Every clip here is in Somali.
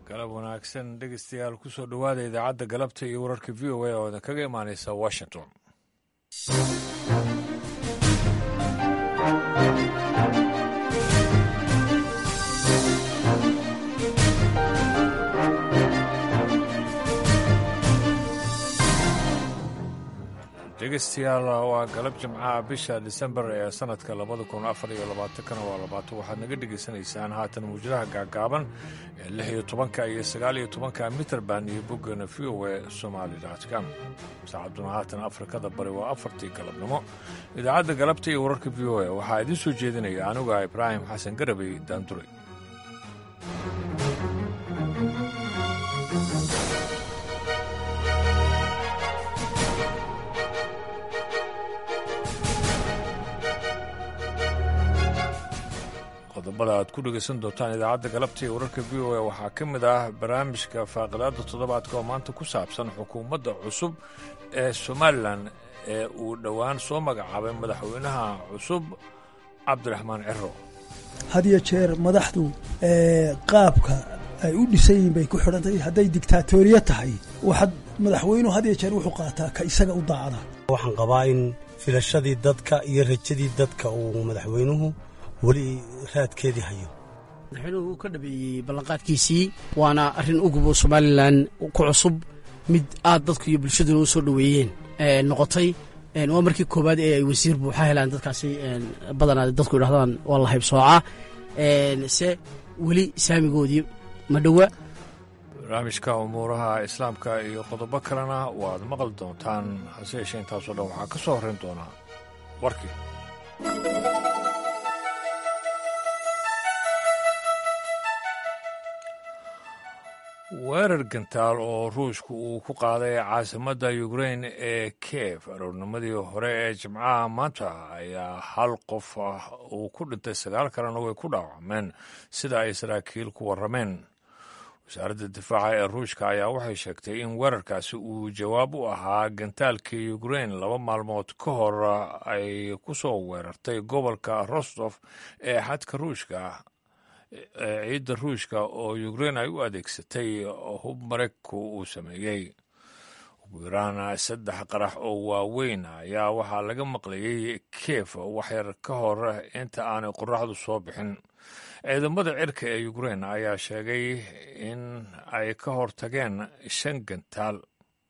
galab wanaagsan dhegeystayaal kusoo dhowaada idaacadda galabta iyo wararka v o a oo idin kaga imaaneysa washington dhegeystayaal waa galab jimcaha bisha disembar ee sanadka labada kun afar iyo labaatankana waa labaatan waxaad naga dhegaysanaysaan haatan muwjadaha gaagaaban ee lix iyo tobanka iyo sagaal iyo tobanka mitrband iyo boggana v o e somali com saacaduna haatan afrikada bari waa afartii galabnimo idaacadda galabta iyo wararka v o e waxaa idiin soo jeedinaya anuga ibraahim xasan garabey daanduray qodobada aad ku dhegaysan doontaan idaacadda galabta iyo wararka v o a waxaa ka mid ah barnaamijka faaqidaada toddobaadka oo maanta ku saabsan xukuumadda cusub ee somalilan ee uu dhowaan soo magacaabay madaxweynaha cusub cabdiraxmaan ciro had iyo jeer madaxdu qaabka ay u dhisan yihiin bay ku xidhantay hadday digtaatoriya tahay waxaad madaxweynuhu had iyo jeer wuxuu qaataa ka isaga u daacda waxaan qabaa in filashadii dadka iyo rajadii dadka uu madaxweynuhu weli raadkeedii hayo madaxweynuhu uu ka dhabeeyey ballanqaadkiisii waana arrin ugubo somalilan ku cusub mid aad dadku iyo bulshaduna u soo dhoweeyeen noqotay waa markii koowaad ee ay wasiir buuxa helaan dadkaasi badanaa dadku idhahdaan waa la haybsooca se weli saamigoodii ma dhowa barnaamijka umuuraha islaamka iyo qodobo kalena waad maqli doontaan hase yeeshee intaasoo dhan waxaa ka soo horrayn doonaa warkii weerar gantaal oo ruushka uu ku qaaday caasimadda ukrain ee kiev aroornimadii hore ee jimcaha maanta ayaa hal qof ah uu ku dhintay sagaal kalena way ku dhaawacmeen sida ay saraakiil ku warrameen wasaaradda difaaca ee ruushka ayaa waxay sheegtay in weerarkaasi uu jawaab u ahaa gantaalkii ukrain laba maalmood ka hor ay ku soo weerartay gobolka rostof ee xadka ruushka ciidda ruushka oo ukrain ay u adeegsatay hub maraykanku uu sameeyey ugu yaraan saddex qarax oo waaweyn ayaa waxaa laga maqlayey kiev waxyar ka hor inta aanay qoraxdu soo bixin ciidamada cirka ee ukrain ayaa sheegay in ay ka hortageen shan gantaal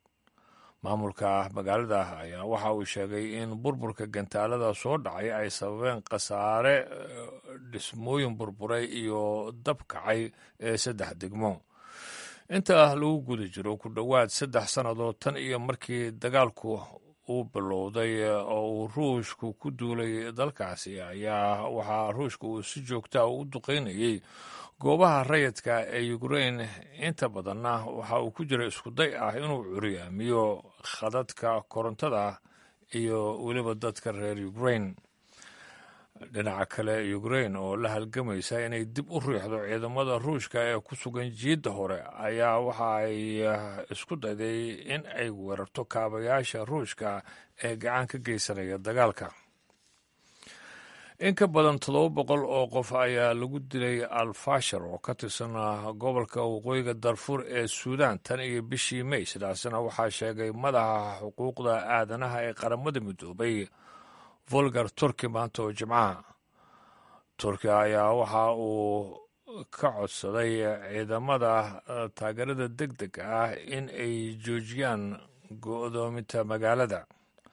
maamulka magaalada ayaa waxa uu sheegay in burburka gantaalada soo dhacay ay sababeen khasaare dhismooyin burburay iyo dab kacay ee saddex degmo inta lagu guda jiro ku dhowaad saddex sannadood tan iyo markii dagaalku uu bilowday oo uu ruushku ku duulay dalkaasi ayaa waxaa ruushka uu si joogtaa u duqaynayey goobaha rayidka ee ukrain inta badanna waxa uu ku jira iskuday ah inuu curyaamiyo khadadka korontada iyo weliba dadka reer ukrain dhinaca kale ukrain oo la halgamaysa inay dib u riixdo ciidamada ruushka ee ku sugan jiidda hore ayaa waxa ay isku dayday in ay weerarto kaabayaasha ruushka ee gacan ka geysanaya dagaalka in ka badan toddoba boqol oo qof ayaa lagu dilay alfashar oo ka tirsan gobolka waqooyiga darfuur ee suudaan tan iyo bishii mey sidaasina waxaa sheegay madaxa xuquuqda aadanaha ee qaramada midoobay volgar turki maanta oo jimcaha turkiya ayaa waxa uu ka codsaday ciidamada taageerada deg deg ah in ay joojiyaan go'doominta magaalada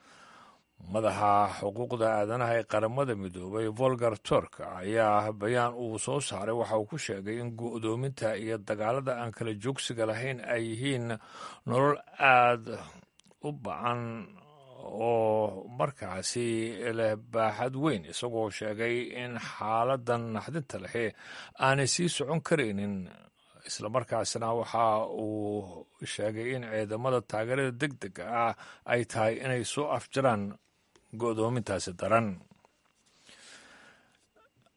madaxa xuquuqda aadanaha ee qaramada midoobay volgar turk ayaa bayaan uu soo saaray waxa uu ku sheegay in go'doominta iyo dagaalada aan kala joogsiga lahayn ay yihiin nolol aad u bacan oo markaasi leh baaxad weyn isagoo sheegay in xaaladan naxdinta lehe aanay sii socon karaynin islamarkaasna waxa uu sheegay in ciidamada taageerada deg dega ah ay tahay inay soo afjaraan go'doomintaasi daran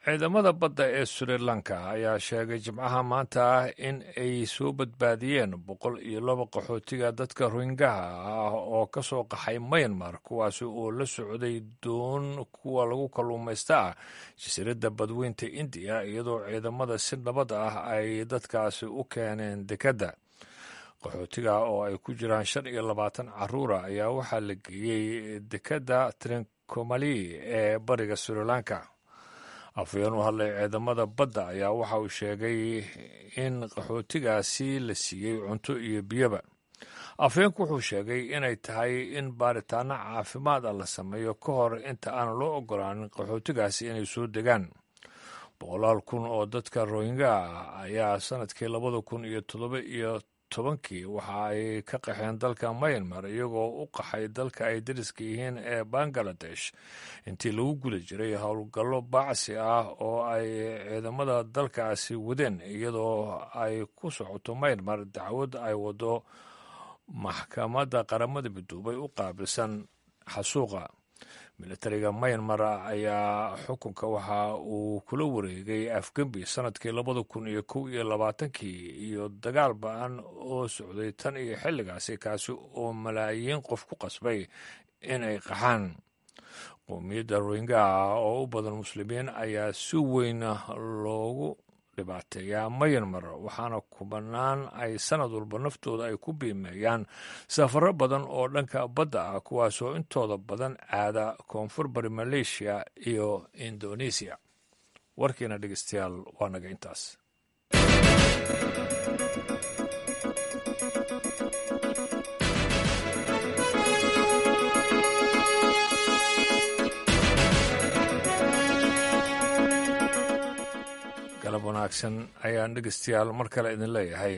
ciidamada badda ee sri lanka ayaa sheegay jimcaha maanta ah in ay soo badbaadiyeen boqol iyo laba qaxootiga dadka rohingaha ah oo ka soo qaxay mayanmar kuwaasi oo la socday doon kuwa lagu kalluumaysta ah jasiiradda badweynta indiya iyadoo ciidamada si nabad ah ay dadkaasi u keeneen dekedda qaxootiga oo ay ku jiraan shan iyo labaatan caruura ayaa waxaa la geeyey dekedda trinkomali ee bariga sri lanka afhayeen u hadlay ciidamada badda ayaa waxa uu sheegay in qaxootigaasi la siiyey cunto iyo biyoba afhayeenku wuxuu sheegay inay tahay in baaritaano caafimaad ah la sameeyo ka hor inta aan loo ogolaanin qaxootigaasi inay soo degaan boqolaal kun oo dadka rohingya ah ayaa sanadkii labada kun iyo toddoba iyo tobankii waxa ay ka qaxeen dalka myanmar iyagoo u qaxay dalka ay dariska yihiin ee bangaladesh intii lagu guda jiray howlgallo baacsi ah oo ay ciidamada dalkaasi wadeen iyadoo ay ku socoto myanmar dacwad ay wado maxkamadda qaramada midoobay u qaabilsan xasuuqa militariga myanmar ayaa xukunka waxa uu kula wareegay afgembi sanadkii labada kun iyo kow iyo labaatankii iyo dagaal ba-an oo socday tan iyo xilligaasi kaasi oo malaayiin qof ku qasbay inay qaxaan qowmiyadda rohingaha oo u badan muslimiin ayaa si weyn loogu dhibaateeyaa mayanmar waxaana kubanaan ay sanad walba naftooda ay ku biimeeyaan safaro badan oo dhanka badda ah kuwaasoo intooda badan aada koonfur bari maleeshiya iyo indoneesiya warkiina dhegeystayaal waa naga intaas galab wanaagsan ayaan dhegeystayaal mar kale idin leeyahay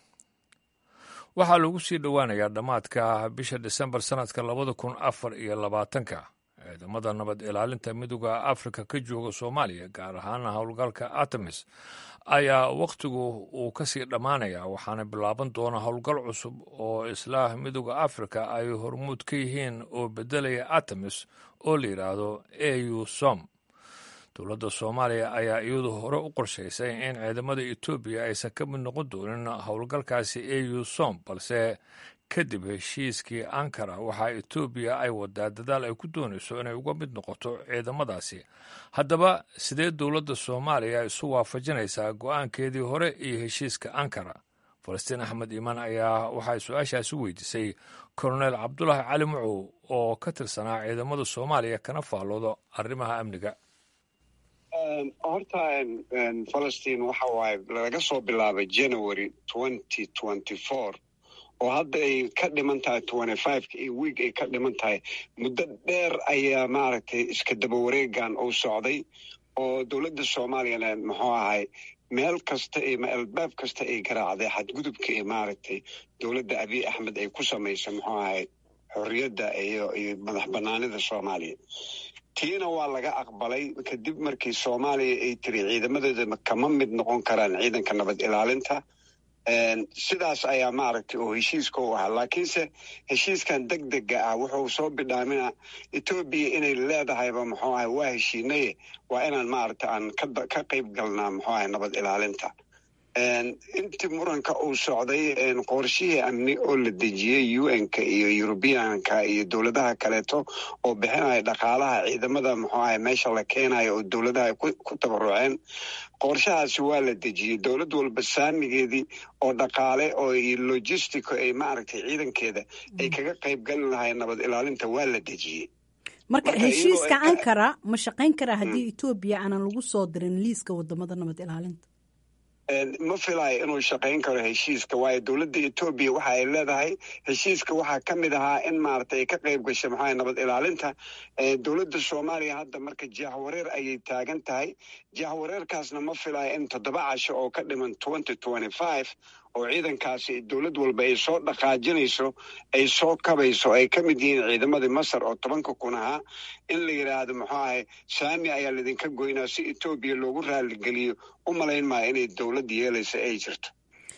waxaa lagu sii dhowaanayaa dhammaadka bisha disembar sannadka labada kun afar iyo labaatanka ciidamada nabad ilaalinta midooda afrika ka jooga soomaaliya gaar ahaan howlgalka artemis ayaa wakhtigu uu ka sii dhammaanaya waxaana bilaaban doona howlgal cusub oo islaah midooda afrika ay hormuud ka yihiin oo beddelaya artemis oo la yidhaahdo au som dowladda soomaaliya ayaa iyadu hore u qorshaysay in ciidamada etoobiya aysan ka mid noqon doonin howlgalkaasi au som balse kadib heshiiskii ankara waxaa etoobiya ay wadaa dadaal ay ku doonayso inay uga mid noqoto ciidamadaasi haddaba sidee dowladda soomaaliya isu waafajinaysaa go-aankeedii hore iyo heshiiska ankara falastiin axmed iimaan ayaa waxay su-aashaasi weydiisay kolonel cabdulaahi cali mucow oo ka tirsanaa ciidamada soomaaliya kana faalloodo arrimaha amniga horta falastiin waxa waaye laga soo bilaabay january twenty twenty four oo hadda ay ka dhiman tahay twenty fiveka iyo wiig ay ka dhiman tahay muddo dheer ayaa maaragtay iska daba wareegan uu socday oo dowladda soomaaliyana muxuu ahay meel kasta iyo albaab kasta ay garaacday xadgudubka iyo maaragtay dowladda abiy axmed ay ku samaysay muxuu ahay xorriyadda iyo iyo madax banaanida soomaaliya tiina waa laga aqbalay kadib markii soomaaliya ay tiri ciidamadeeda kama mid noqon karaan ciidanka nabad ilaalinta sidaas ayaa maaragtay oo heshiiska u ahaa laakiinse heshiiskan deg dega ah wuxuu soo bidhaamina etoobiya inay leedahayba muxuu ahay waa heshiinaye waa inaan maaragtay aan ka qayb galnaa muxuu ahay nabad ilaalinta intii muranka uu socday qorshihii amni oo la dejiyey un-ka iyo yurubiyanka iyo dowladaha kaleeto oo bixinaya dhaqaalaha ciidamada muxuu ahay meesha la keenayo oo dowladaha ku tabaruceen qorshahaasi waa la dejiyey dowlad walba saamigeedii oo dhaqaale oo logistico ay maaragtay ciidankeeda ay kaga qayb gali lahayen nabad ilaalinta waa la dejiyey marka heshiiska ankara ma shaqayn karaa haddii etoobiya aanan lagu soo dirin liiska wadamada nabad ilaalinta ma filayo inuu shaqayn karo heshiiska waayo dowladda etoobiya waxa ay leedahay heshiiska waxaa ka mid ahaa in maaragtay ay ka qayb gashay maxaa nabad ilaalinta dowladda soomaaliya hadda marka jahwareer ayay taagan tahay jahwareerkaasna ma filayo in toddoba casho oo ka dhiman twenty twenty five oo ciidankaasi dowlad walba ay soo dhaqaajinayso ay soo kabayso ay ka mid yihiin ciidamadii masar oo tobanka kun ahaa in la yidhaahdo muxuu ahay saami ayaa laydinka goynaa si etoobiya loogu raaligeliyo u malayn maayo inay dowladda yeelaysa ay jirto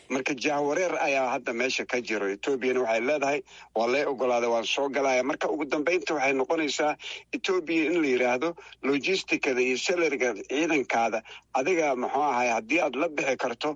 marka jahwareer ayaa hadda meesha ka jiro etoobiyana waxay leedahay waa lee ogolaaday waan soo galaya marka ugu dambeynta waxay noqonaysaa etoobiya in la yidhaahdo logisticada iyo salariga ciidankaada adiga muxuu ahay haddii aad la bixi karto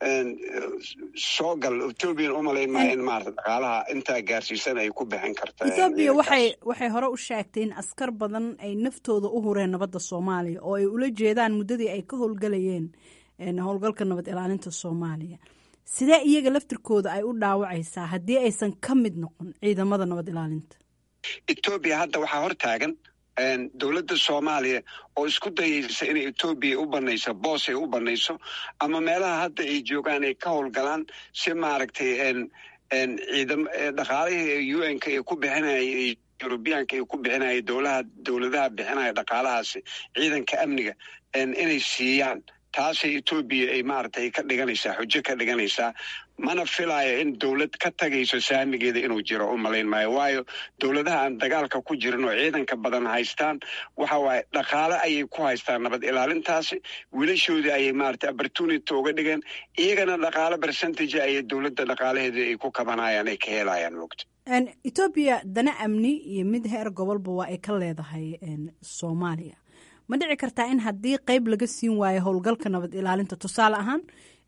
soo gal etoobiyan umalayn maayo in maarata dhaqaalaha intaa gaarsiisan ay ku bixin karta etoobiya waxay waxay hore u sheegtay in askar badan ay naftooda u hureen nabadda soomaaliya oo ay ula jeedaan muddadii ay ka howlgalayeen howlgalka nabad ilaalinta soomaaliya sidee iyaga laftirkooda ay u dhaawacaysaa haddii aysan ka mid noqon ciidamada nabad ilaalinta etoobiya hadda waxaa hor taagan dowladda soomaaliya oo isku dayaysa inay etoobiya u banayso boos ay u banayso ama meelaha hadda ay joogaan ay ka howlgalaan si maaragtay ciidam dhaqaalihii u n ka ay ku bixinayay yurubiyaanka ay ku bixinaya dowlaha dowladaha bixinaya dhaqaalahaasi ciidanka amniga inay siiyaan taasay etoobiya ay maaragtay ka dhiganaysaa xujo ka dhiganaysaa mana filaayo in dowlad ka tagayso saamigeeda inuu jiro u malayn maayo waayo dowladaha aan dagaalka ku jirin oo ciidanka badan haystaan waxa waaye dhaqaale ayay ku haystaan nabad ilaalintaasi wiilashoodii ayay maaragtay opportunity uga dhigeen iyagana dhaqaale percentage ayay dowladda dhaqaalaheeda ay ku kabanayaan ay ka helayaan mogta etoobiya dana amni iyo mid heer gobolba waa ay ka leedahay soomaaliya ma dhici kartaa in haddii qeyb laga siin waayo howlgalka nabad ilaalinta tusaale ahaan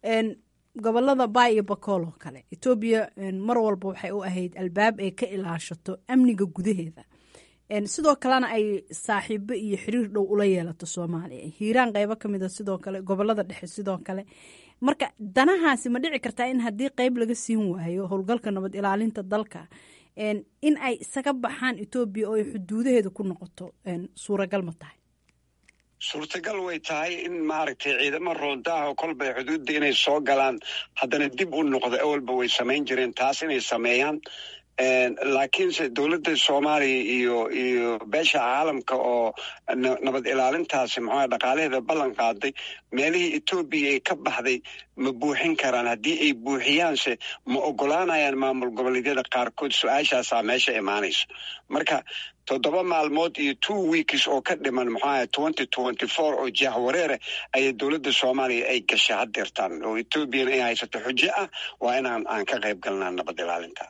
gobolada baay iyo bakool oo kale etoobiya mar walba waxay u ahayd albaab ay ka ilaashato amniga gudaheeda sidoo kalena ay saaxiibo iyo xiriir dhow ula yeelato soomaaliya hiiraan qeybo ka mid a sidoo kale gobolada dhexe sidoo kale marka danahaasi ma dhici kartaa in haddii qeyb laga siin waayo howlgalka nabad ilaalinta dalka in ay isaga baxaan etoobiya oo ay xuduudaheeda ku noqoto suuragal ma tahay suurtagal way tahay in maaragtay ciidamo roondaaho kolbay xuduudda inay soo galaan haddana dib u noqdo awalba way samayn jireen taas inay sameeyaan laakiinse dowladda soomaaliya iyo iyo beesha caalamka oo nabad ilaalintaasi muxuuha dhaqaalaheeda ballan qaaday meelihii etoobiya ay ka baxday ma buuxin karaan haddii ay buuxiyaanse ma ogolaanayaan maamul goboleedyada qaarkood su-aashaasaa meesha imaanayso marka toddoba maalmood iyo two weeks oo ka dhiman muxuaha twenty twenty four oo jahwareere ayay dowladda soomaaliya ay gashay haddeertaan oo etoobiyana ay haysato xujo ah waa inaan aan ka qayb galnaa nabad ilaalinta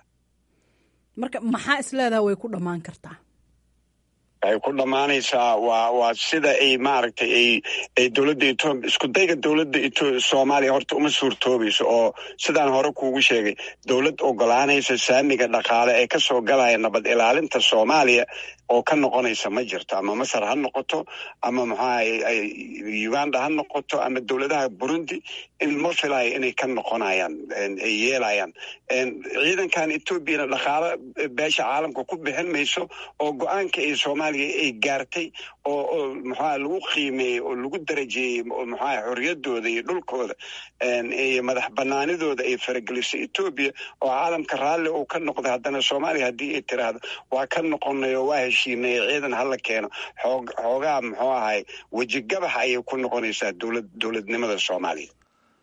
marka maxaa isleedaha way ku dhammaan kartaa waxay ku dhammaanaysaa waa waa sida ay maaragtay ay ay dowladda etoobiya isku dayga dowladda eto soomaaliya horta uma suurtoobayso oo sidaan hore kuugu sheegay dowlad ogolaanaysa saamiga dhaqaale ee kasoo galaya nabad ilaalinta soomaaliya oo ka noqonaysa ma jirto ama masar ha noqoto ama maxaa uganda ha noqoto ama dowladaha burundi in ma filayo inay ka noqonayaan ay yeelayaan ciidankan etoobiyana dhaqaale beesha caalamka ku bixin mayso oo go-aanka ay soomaaliya ay gaartay oo oo maxaa lagu qiimeeyey oo lagu darajeeyey oo maxaa xorriyadooda iyo dhulkooda iyo madax banaanidooda ay faragelisay etoobiya oo caalamka raalli uu ka noqday haddana soomaaliya haddii ay tiraahdo waa ka noqonay oo waa heshiinay ciidan hala keeno xoog xoogaa muxuu ahay wejigabax ayay ku noqonaysaa dowlad dowladnimada soomaaliya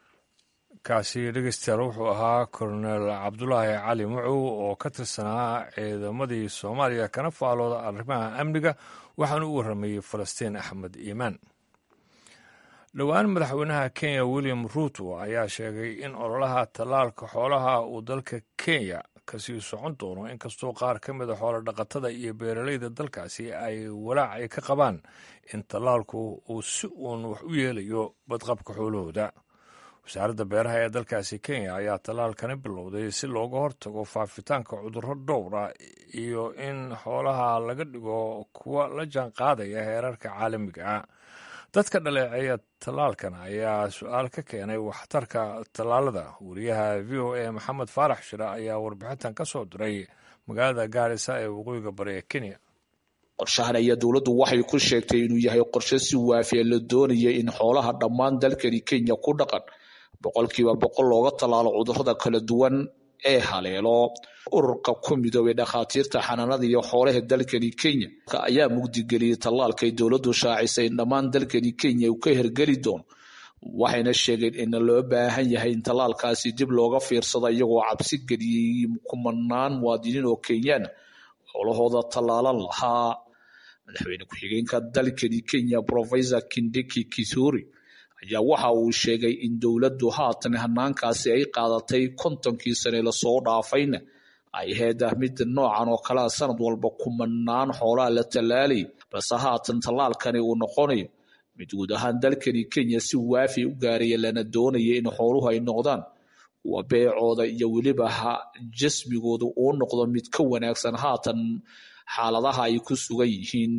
kaasi dhegeystayaal wuxuu ahaa kolonel cabdulaahi cali mucow oo ka tirsanaa ciidamadii soomaaliya kana faalooda arrimaha amniga waxaana u warramayey falastiin axmed iimaan dhowaan madaxweynaha kenya william ruuto ayaa sheegay in ololaha tallaalka xoolaha uu dalka kenya kasii socon doono inkastoo qaar ka mid a xoolo dhaqatada iyo beeraleyda dalkaasi ay walaac ay ka qabaan in tallaalku uu si uun wax u yeelayo badqabka xoolahooda wasaaradda beeraha ee dalkaasi kenya ayaa tallaalkani bilowday si looga hortago faafitaanka cudurro dhowra iyo in xoolaha laga dhigo kuwa la jaan qaadaya heerarka caalamiga ah dadka dhaleeceeya tallaalkan ayaa su-aal ka keenay waxtarka tallaalada wariyaha v o a maxamed faarax shire ayaa warbixintan ka soo diray magaalada gaarisa ee waqooyiga bari ee kenya qorshahan ayaa dowladdu waxay ku sheegtay inuu yahay qorshe si waafiya la doonaya in xoolaha dhammaan dalkani kenya ku dhaqan boqolkiiba boqol looga tallaalo cudurrada kala duwan ee haleelo ururka ku midoobay dhakhaatiirta xanaanada iyo xoolaha dalkani kenya ayaa mugdigeliyey tallaalkay dowladdu shaacisay in dhammaan dalkani kenya uu ka hergeli doono waxayna sheegeen in loo baahan yahay in tallaalkaasi dib looga fiirsado iyagoo cabsi geliyey kumanaan muwaadiniin oo kenyaana xoolahooda tallaalan lahaa madaxweyne ku-xigeenka dalkani kenya professor kindiki kisuri ayaa waxa uu sheegay in dowladdu haatan hanaankaasi ay qaadatay kontonkii sane lasoo dhaafayna ay ahayd mid noocan oo kalea sanad walba kumanaan xoolaha la tallaalay balse haatan tallaalkani uu noqonayo mid guud ahaan dalkani kenya si waafi u gaaraya lana doonaya in xooluhu ay noqdaan kuwa beecooda iyo weliba jasmigooda uu noqdo mid ka wanaagsan haatan xaaladaha ay ku sugan yihiin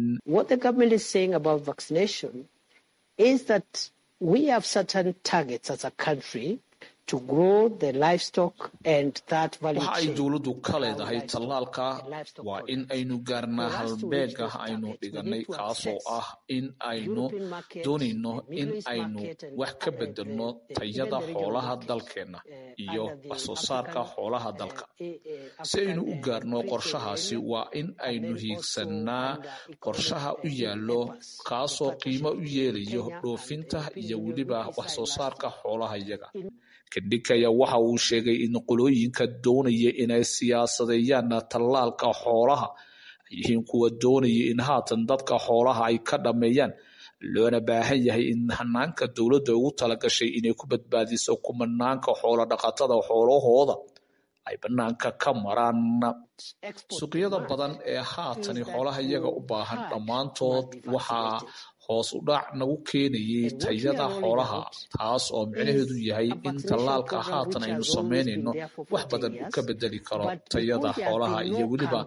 waxa ay dowladdu ka leedahay tallaalka waa in aynu gaarnaa halbeega aynu dhiganay kaasoo ah in aynu doonayno in aynu wax ka bedelno tayada xoolaha dalkeenna iyo wax soo saarka xoolaha dalka si aynu u gaarno qorshahaasi waa in aynu hiigsannaa qorshaha u yaallo kaasoo qiimo u yeelayo dhoofinta iyo weliba wax soo saarka xoolaha iyaga kadhikaya waxa uu sheegay in qolooyinka doonaya inay siyaasadeeyaan tallaalka xoolaha ay yihiin kuwa doonaya in haatan dadka xoolaha ay ka dhammeeyaan loona baahan yahay in hanaanka dowladda ugu talagashay inay ku badbaadiso kumanaanka xoolo dhaqatada xoolahooda ay bannaanka ka maraan suuqyada badan ee haatani xoolaha iyaga u baahan dhammaantood waxaa hoos u dhac nagu keenayay tayada xoolaha taas oo micnaheedu yahay in tallaalka haatan aynu samaynayno wax badan uu ka bedeli karo tayada xoolaha iyo weliba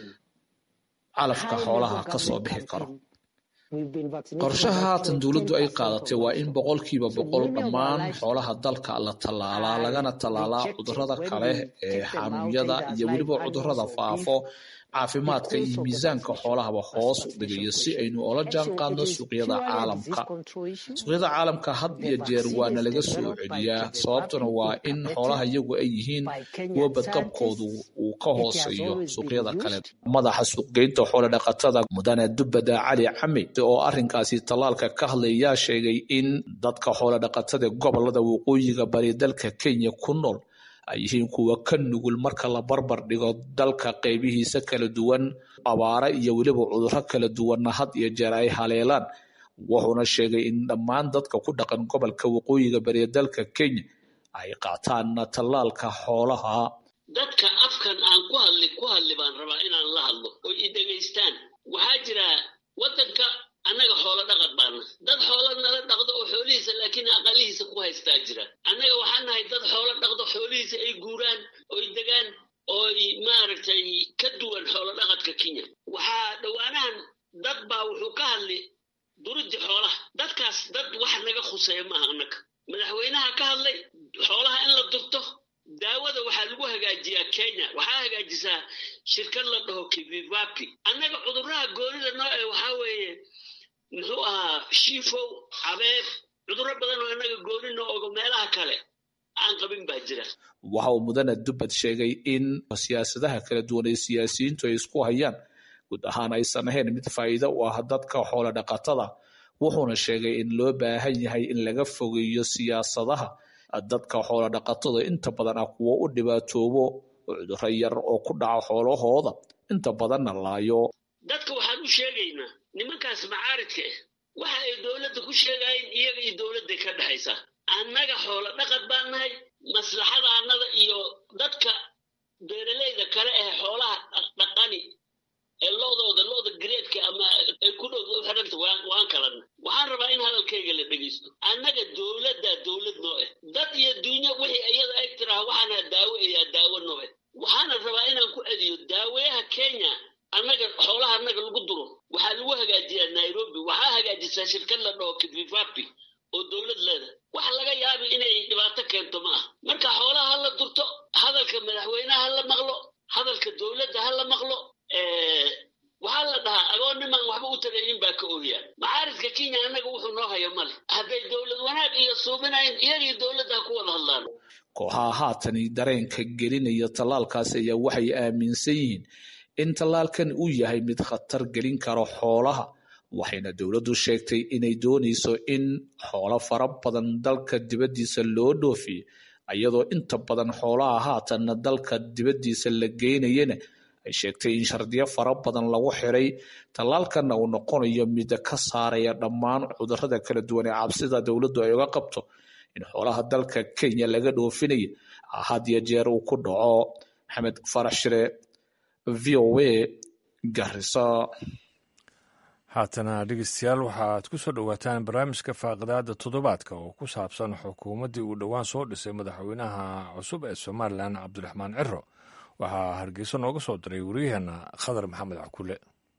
calafka xoolaha kasoo bixi karo qorshaha haatan dowladdu ay qaadatay waa in boqolkiiba boqol dhammaan xoolaha dalka la tallaalaa lagana tallaalaa cudurada kale ee xanuunyada iyo weliba cudurada faafo caafimaadka iyo miisaanka xoolahaba hoos u dhigayo si aynu ola jaan qaadno suuqyada caalamka suuqyada caalamka had iyo jeer waana laga soo celiyaa sababtuna waa in xoolaha iyagu ay yihiin kuwa badqabkoodu uu ka hooseeyo suuqyada kale madaxa suuqgeynta xoolo dhaqatada mudane dubbada cali cami oo arrinkaasi tallaalka ka hadlayaa sheegay in dadka xoolo dhaqatada gobolada waqooyiga bari dalka kenya ku nool ay yihiin kuwa ka nugul marka la barbar dhigo dalka qaybihiisa kala duwan abaare iyo weliba cudurro kala duwanna had iyo jeer ay haleelaan wuxuuna sheegay in dhammaan dadka ku dhaqan gobolka waqooyiga bariya dalka kenya ay qaataan tallaalka xoolaha dadka afkan aan ku hadli ku hadli baan rabaa inaan la hadlo oo i dhegaystaan waxaa jira waddanka annaga xoolo dhaqad baana dad xoolo nala dhaqdo oo xoolihiisa laakiin aqalihiisa ku haystaa jira annaga waxaan nahay dad xoolo dhaqdo xoolihiisa ay guuraan oy degaan ooy maaragtay ka duwan xoolo dhaqadka kenya waxaa dhowaanahan dad baa wuxuu ka hadli duriddi xoolaha dadkaas dad wax naga khuseeya maaha annaga madaxweynaha ka hadlay xoolaha in la durto daawada waxaa lagu hagaajiyaa kenya waxaa hagaajisaa shirkad la dhaho kivivapi annaga cudurraha goonida noo ee waxaa weeye muxuu ahaa shiifow cabeeb cudurro badan oo annaga gooni noo ogo meelaha kale aan qabin baa jira waxa uu mudane dubbad sheegay in siyaasadaha kala duwan ee siyaasiyiintu ay isku hayaan guud ahaan aysan ahayn mid faa'iido u ah dadka xoolo dhaqatada wuxuuna sheegay in loo baahan yahay in laga fogeeyo siyaasadaha dadka xoolo dhaqatada inta badan ah kuwo u dhibaatoobo cudurro yar oo ku dhaca xoolahooda inta badanna laayo dadka waxaan u sheegaynaa nimankaas macaaridka ah waxa ay dowladda ku sheegaayeen iyaga iyo dowladday ka dhexaysaa annaga xoolo dhaqad baan nahay maslaxada annada iyo dadka beeraleyda kale ee xoolaha dhaqani ee loodooda looda gareedka ama ay ku dhow u xidhanta waan kalana waxaan rabaa in hadalkayga la dhegaysto annaga dowladdaa dowlad noo ah dad iyo duunyo wixii iyada eg tiraha waxaana daawo ayaa daawo noo ah waxaana rabaa inaan ku celiyo daaweyaha kenya annaga xoolaha annaga lagu duro waxaa lagu hagaajiyaa nairobi waxaa hagaajisaa shirkad la dhaho kivivapi oo dowlad leeda wax laga yaabi inay dhibaato keento ma ah marka xoolaha ha la durto hadalka madaxweynaha ha la maqlo hadalka dowladda ha la maqlo waxaa la dhahaa agoon niman waxba u tagaynin baa ka ooyaa macaaridka kenya annaga wuxuu noo hayo male hadday dowlad wanaag iyo suubinayn iyagii dowladda ha ku wada hadlaan kooxaha haatani dareenka gelinaya tallaalkaasi ayaa waxay aaminsan yihiin in tallaalkan uu yahay mid khatar gelin karo xoolaha waxayna dowladdu sheegtay inay doonayso in xoolo fara badan dalka dibaddiisa loo dhoofiyo iyadoo inta badan xoolaha haatanna dalka dibaddiisa la geynayana ay sheegtay in shardiyo fara badan lagu xiray tallaalkanna uu noqonayo mid ka saaraya dhammaan cudurrada kala duwan ee cabsida dowladdu ay uga qabto in xoolaha dalka kenya laga dhoofinaya had iyo jeer uu ku dhaco maxamed farax shire v o a garisa haatana dhegeystayaal waxaad ku soo dhowaataan barnaamijka faaqidaada toddobaadka oo ku saabsan xukuumaddii uu dhowaan soo dhisay madaxweynaha cusub ee somalilan cabdiraxmaan ciro waxaa hargeyso nooga soo diray wariyaheenna khadar maxamed cakule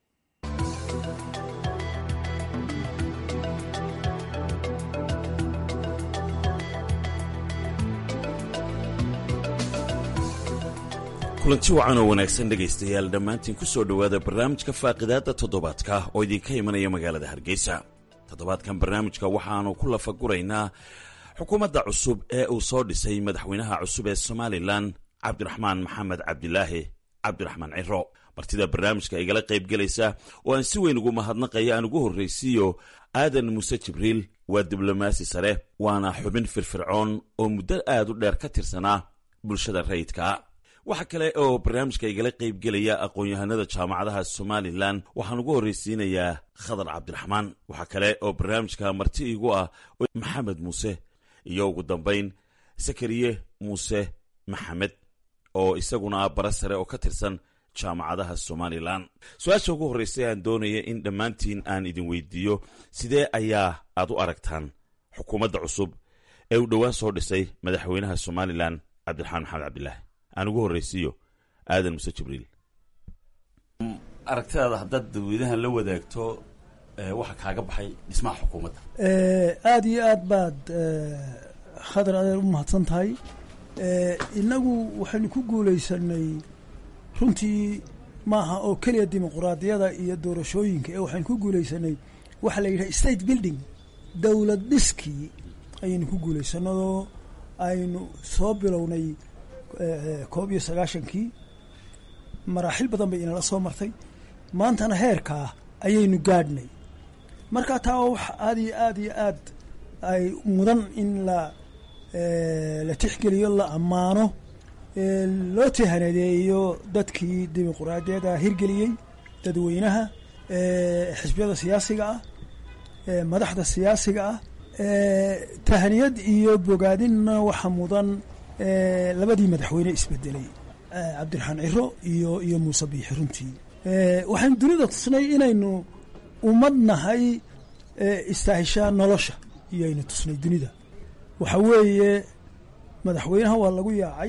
kulanti wacan oo wanaagsan dhegaystayaal dhammaantiin ku soo dhowaada barnaamijka faaqidaadda toddobaadka oo idinka imanaya magaalada hargeysa toddobaadkan barnaamijka waxaannu ku lafaguraynaa xukuumadda cusub ee uu soo dhisay madaxweynaha cusub ee somalilan cabdiraxmaan maxamed cabdilaahi cabdiraxmaan ciro martida barnaamijka igala qaybgelaysa oo aan si weyn ugu mahadnaqaya aan ugu horraysiiyo aadan muuse jibriil waa diblomaasi sare waana xubin firfircoon oo muddo aad u dheer ka tirsanaa bulshada rayidka waxaa kale oo barnaamijka igala qaybgelaya aqoon-yahanada jaamacadaha somalilan waxaan ugu horraysiinayaa khadar cabdiraxmaan waxaa kale oo barnaamijka marti igu ah maxamed muuse iyo ugu dambayn sakariye muuse maxamed oo isaguna ah bara sare oo ka tirsan jaamacadaha somalilan su-aasha ugu horraysa aan doonaya in dhammaantiin aan idin weydiiyo sidee ayaa aad u aragtaan xukuumadda cusub ee uu dhowaan soo dhisay madaxweynaha somalilan cabdiraxmaan maxamed cabdilaahi aan ugu horraysiiyo aadan muse jibriil aragtidaada haddaad dadweynahan la wadaagto waxa kaaga baxay dhismaha xukuumadda aada iyo aad baad khadar adeer u mahadsan tahay innagu waxaynu ku guulaysanay runtii maaha oo keliya dimuquraadiyada iyo doorashooyinka ee waxaynu ku guulaysanay waxa la yidhaha state building dowlad dhiskii ayaynu ku guulaysanadoo aynu soo bilownay koob iyo sagaashankii maraaxil badan bay inala soo martay maantana heerkaa ayaynu gaadhnay marka taa waa wax aada iyo aada iyo aad ay mudan in la la tixgeliyo la ammaano loo tihanadeeyo dadkii dimuquraadiyada hirgeliyey dadweynaha xisbiyada siyaasiga ah madaxda siyaasiga ah tahaniyad iyo bogaadinna waxa mudan labadii madaxweyne isbedelay cabdiraxmaan ciro iyo iyo muuse biixi runtii waxaynu dunida tusnay inaynu ummad nahay istaahishaa nolosha iyoaynu tusnay dunida waxa weeye madaxweynaha waa lagu yaacay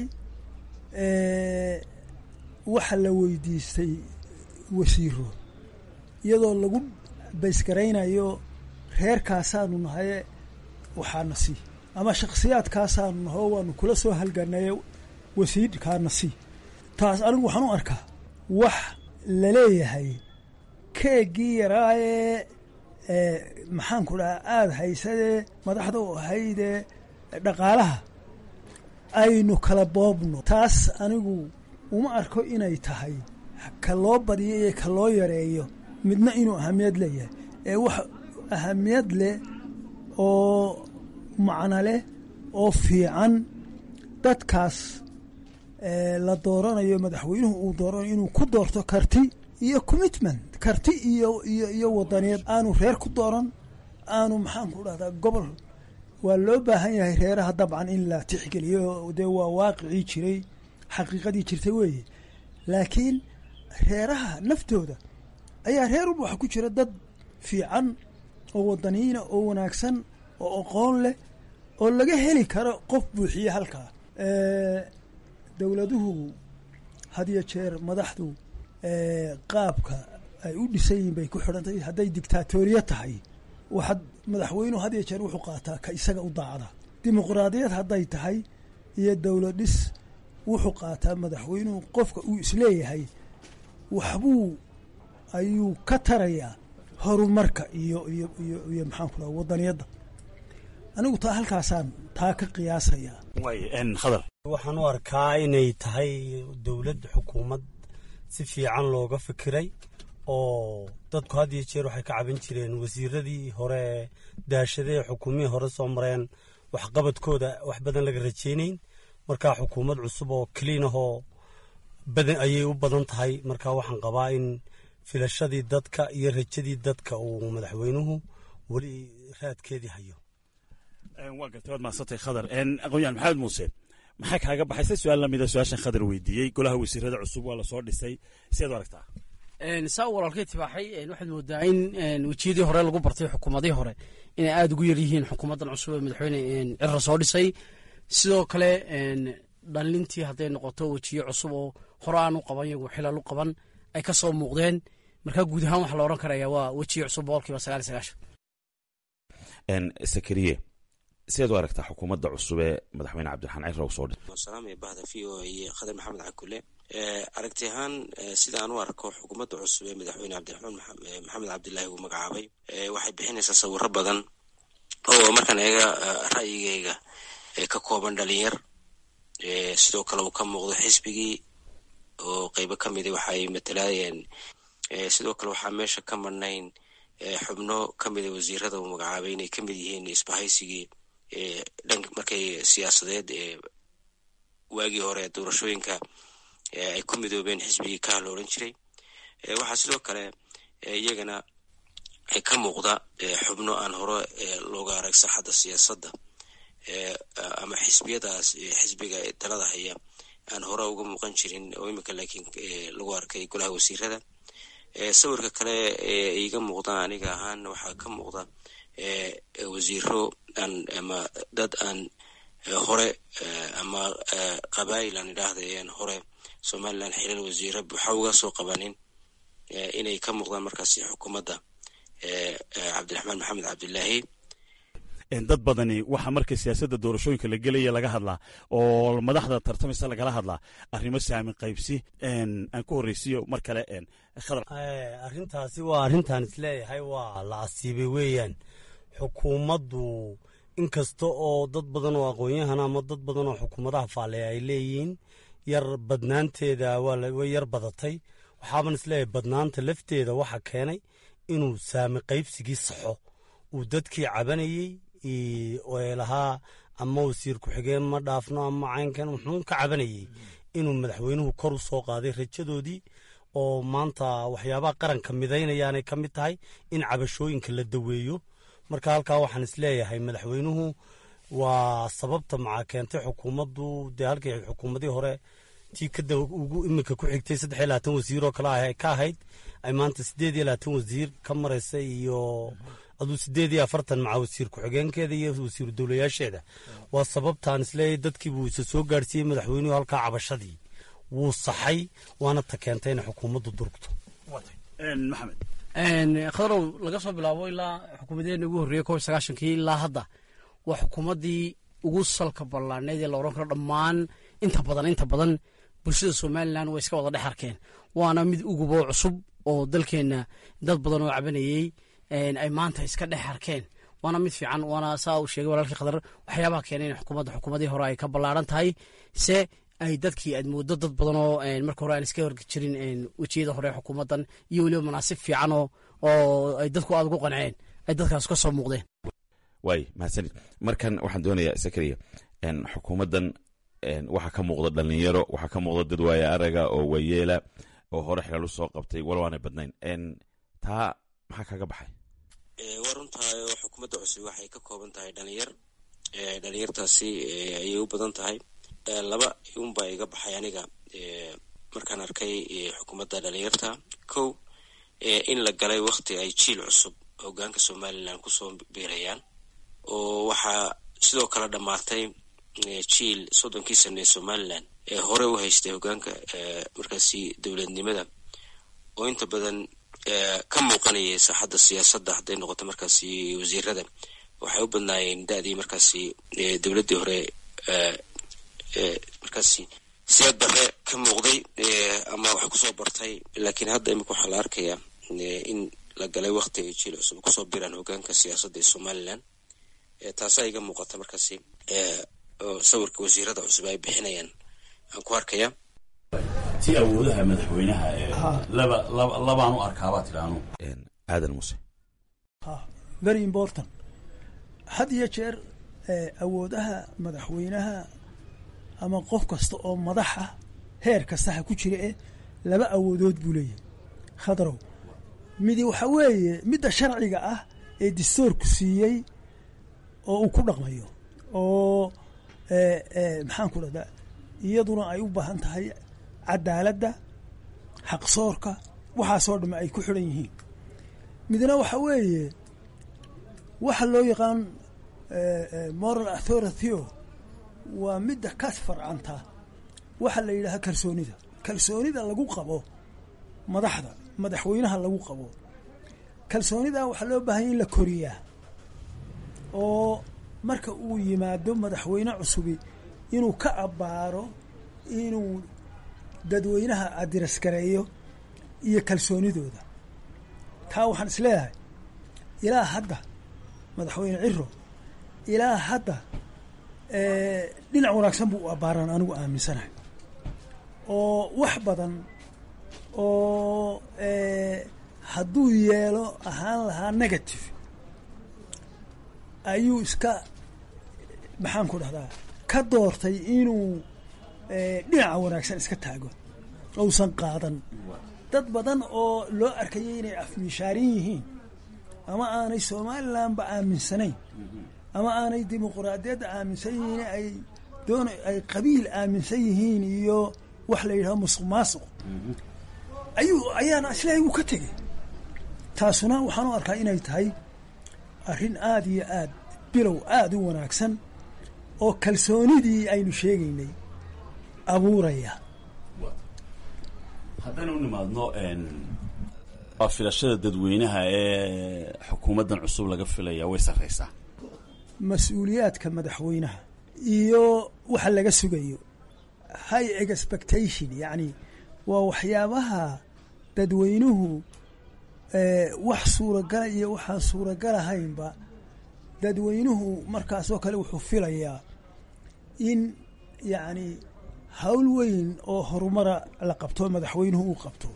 waxa la weydiistay wasiiro iyadoo lagu baysgaraynayo reerkaasaanu nahaye waxaana sii ama shakhsiyaadkaasaanu naho waanu kula soo halganaye wasiirkaana sii taas anigu waxaan u arkaa wax laleeyahay keegii yaraayee maxaanku dhahaa aada haysadee madaxda u ahaydee dhaqaalaha aynu kala boobno taas anigu uma arko inay tahay ka loo badiyo iyo ka loo yareeyo midna inuu ahamiyad leeyahay ee wax ahamiyad leh oo macno leh oo fiican dadkaas la dooranayo madaxweynuhu uu dooranayo inuu ku doorto karti iyo commitment karti iyo iyo iyo wadaniyeed aanu reer ku dooran aanu maxaanku dhahdaa gobol waa loo baahan yahay reeraha dabcan in la tixgeliyo dee waa waaqicii jiray xaqiiqadii jirtay weeye laakiin reeraha naftooda ayaa reer walba waxa ku jira dad fiican oo wadaniyiina oo wanaagsan oo aqoon leh oo laga heli karo qof buuxiye halkaa dowladuhu had iyo jeer madaxdu qaabka ay u dhisan yihiin bay ku xidhantahay hadday dictaatoriya tahay waxaad madaxweynuhu had iyo jeer wuxuu qaataa ka isaga u daacda dimuquraadiyad hadday tahay iyo dowlad dhis wuxuu qaataa madaxweynuhu qofka uu isleeyahay waxbuu ayuu ka tarayaa horumarka iyo iyo iyo iyo maxaan ku dhaha wadaniyadda anigu taa halkaasaan taa ka qiyaasayaa khadar waxaan u arkaa inay tahay dowlad xukuumad si fiican looga fikiray oo dadku had iyo jeer waxay ka caban jireen wasiiradii hore daashadee xukuumihii hore soo mareen waxqabadkooda wax badan laga rajaynayn markaa xukuumad cusub oo kaliin ahoo badan ayay u badan tahay marka waxaan qabaa in filashadii dadka iyo rajadii dadka uu madaxweynuhu weli raadkeedii hayo waa gartay waad mahadsantay khadar aqoon-yahan maxamed muuse maxaa kaaga baxay se su-aal lamida su-aashan khadar weydiiyey golaha wasiirada cusub waa lasoo dhisay sideed u aragtaa saa walaalkay tibaaxay waxaad moodaa in wejiyadii hore lagu bartay xukuumadii hore inay aada ugu yar yihiin xukuumaddan cusub ee madaxweyne cira soo dhisay sidoo kale dhalintii hadday noqoto wejiye cusub oo hore aan u qaban iyagu xilal u qaban ay ka soo muuqdeen markaa guud ahaan waxaa la odhan karaya waa wejiye cusub boqolkiiba sagaal iyo sagaashan sakariye sideed u aragtaa xukuumadda cusub ee madaxweyne cabdiraxmaan cira uu soo dhisay salaamaya bahda v o a iyo khadar maxamed cakule aragti ahaan sida aan u arko xukuumadda cusub ee madaxweyne cabdiraxmaan maxamed cabdilaahi uu magacaabay waxay bixinaysaa sawiro badan oo markaan eega ra'yigeyga ka kooban dhalinyar sidoo kale uu ka muuqdo xisbigii oo qeybo ka mida waxaay matalaayeen sidoo kale waxaa meesha ka marnayn xubno ka mida wasiirada uu magacaabay inay ka mid yihiin isbahaysigii dhank markay siyaasadeed ee waagii hore doorashooyinka ay ku midoobeen xisbigii kaha la odhan jiray waxaa sidoo kale iyagana ka muuqda xubno aan hore looga arag saaxadda siyaasadda ama xisbiyadaas xisbiga talada haya aan hore uga muuqan jirin oo imika laakiin lagu arkay golaha wasiirada sawirka kale ee iga muuqda aniga ahaan waxaa ka muuqda wasiiro aan ama dad aan hore ama qabaayil aan idhaahda aan hore somalilan xilal wasiiro buuxa uga soo qabanin inay ka muuqdaan markaasi xukuumadda cabdiraxmaan maxamed cabdilaahi dad badani waxaa markay siyaasadda doorashooyinka la gelaya laga hadlaa oo madaxda tartamaysa lagala hadlaa arrimo saamin qaybsi aan ku horreysiyo mar kale arrintaasi waa arrintaan isleeyahay waa la asiibay weeyaan xukuumaddu inkasta oo dad badan oo aqoon-yahan ama dad badan oo xukuumadaha faaleya ay leeyihiin yar badnaanteeda way yar badatay waxaaban isleeyahay badnaanta lafteeda waxa keenay inuu saami qaybsigii saxo uu dadkii cabanayey lahaa ama wasiir ku-xigeen ma dhaafno ama caynkan wuxuu ka cabanayey inuu madaxweynuhu kor u soo qaaday rajadoodii oo maanta waxyaabaha qaranka midaynayaanay ka mid tahay in cabashooyinka la daweeyo marka halkaa waxaan isleeyahay madaxweynuhu waa sababta maxaa keentay xukuumaddu dee halkii xukuumadii hore tii kada ugu iminka ku xigtay saddex iyo labaatan wasiir oo kale ka ahayd ay maanta siddeed iyo labaatan wasiir ka maraysa iyo aduu siddeed iyo afartan maca wasiir ku-xigeenkeeda iyo wasiiru dowlayaasheeda waa sababtaan isleeyahay dadkii buu isa soo gaadhsiiyey madaxweynuhu halkaa cabashadii wuu saxay waana ta keentay inay xukuumaddu durugto maxamed khadarow laga soo bilaabo ilaa xukuumadeena ugu horreeyey kob sagaashankii ilaa hadda waa xukuumaddii ugu salka ballaanayd ee la odhan karo dhammaan inta badan inta badan bulshada somalilan way iska wada dhex arkeen waana mid uguboo cusub oo dalkeenna dad badan oo cabanayey ay maanta iska dhex arkeen waana mid fiican waana saa uu sheegay walaalkii khadar waxyaabaha keenay in xukuumadda xukuumadii hore ay ka ballaaran tahay se ay dadkii aad mooddo dad badan oo marka hore aan iska horgi jirin wejiyada hore xukuumaddan iyo weliba manaasib fiican oo oo ay dadku aada ugu qanceen ay dadkaas ka soo muuqdeen waay mahadsanid markan waxaan doonayaa sakariya xukuumaddan waxaa ka muuqda dhalinyaro waxaa ka muuqda dad waaya araga oo waayeela oo hore xilal u soo qabtay walow aanay badnayn taa maxaa kaga baxay waa runtahay oo xukuumadda cusub waxay ka kooban tahay dhalinyar dhalinyartaasi ayay u badan tahay laba unbaa iga baxay aniga markaan arkay xukuumadda dhalinyarta kow in la galay wakti ay jiil cusub hogaanka somalilan kusoo biirayaan oo waxaa sidoo kale dhammaatay jiil soddonkii sane ee somalilan ee hore u haystay hogaanka markaasi dowladnimada oo inta badan ka muuqanayay saaxadda siyaasadda hadday noqoto markaasi wasiirada waxay u badnaayeen da-dii markaasi dowladdii hore markaasi siyaad bare ka muuqday ama wax kusoo bartay laakiin hadda imika waxaa la arkayaa in la galay wakti ay jiil cusub kusoo biraan hogaanka siyaasadda ee somalilan taasaa iga muuqata markaasi sawirka wasiirada cusub ay bixinayaan aan ku arkaya si awoodaha madaxweynaha laba labaan u arkaabaa tidhaanu aadan muse very important had iyo jeer awoodaha madaxweynaha ama qof kasta oo madax ah heer kasta ha ku jira eh laba awoodood buu leeyahay khadrow midi waxaa weeye midda sharciga ah ee distoorku siiyey oo uu ku dhaqmayo oo maxaan ku dhahdaa iyaduna ay u baahan tahay cadaaladda xaqsoorka waxaasoo dhamme ay ku xidhan yihiin midna waxa weeye waxa loo yaqaan moral authority-o waa midda ka farcanta waxa la yidhaaha kalsoonida kalsoonida lagu qabo madaxda madaxweynaha lagu qabo kalsoonida waxaa loo baahanya in la koriyaa oo marka uu yimaado madaxweyne cusubi inuu ka abbaaro inuu dadweynaha adirasgareeyo iyo kalsoonidooda taa waxaan is leeyahay ilaa hadda madaxweyne ciro ilaa hadda dhinac wanaagsan buu u abbaaran anigu aaminsanahay oo wax badan oo hadduu yeelo ahaan lahaa negative ayuu iska maxaan ku dhahdaa ka doortay inuu dhinaca wanaagsan iska taago ousan qaadan dad badan oo loo arkayay inay afmiishaarin yihiin ama aanay somalilanba aaminsanayn ama aanay dimuquraadiyadda aaminsan yihiin ay doon ay qabiil aaminsan yihiin iyo wax la yidhaho musuq maasuq ayuu ayaana islaahay wuu ka tegey taasuna waxaan u arkaa inay tahay arrin aada iyo aad bilow aada u wanaagsan oo kalsoonidii aynu sheegaynay abuuraya haddaynu u nimaadno waa filashada dadweynaha ee xukuumaddan cusub laga filaya way sarraysaa mas-uuliyaadka madaxweynaha iyo waxa laga sugayo high expectation yacni waa waxyaabaha dadweynuhu wax suuragala iyo waxaan suuragalahaynba dadweynuhu markaasoo kale wuxuu filayaa in yacni hawl weyn oo horumara la qabto madaxweynuhu uu qabto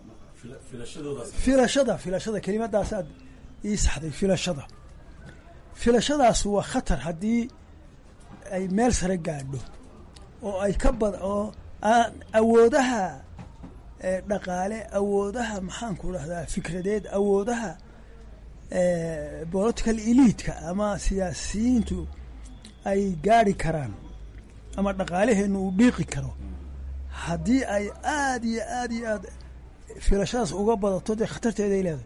filashada filashada kelimadaasaad ii saxday filashada filashadaas waa khatar haddii ay meel sare gaadho oo ay ka bad oo aan awoodaha dhaqaale awoodaha maxaan ku dhahdaa fikradeed awoodaha political eliidka ama siyaasiyiintu ay gaadhi karaan ama dhaqaalaheennu uu dhiiqi karo haddii ay aada iyo aada iyo aad filashadaas uga badato dee khatarteeday leedahay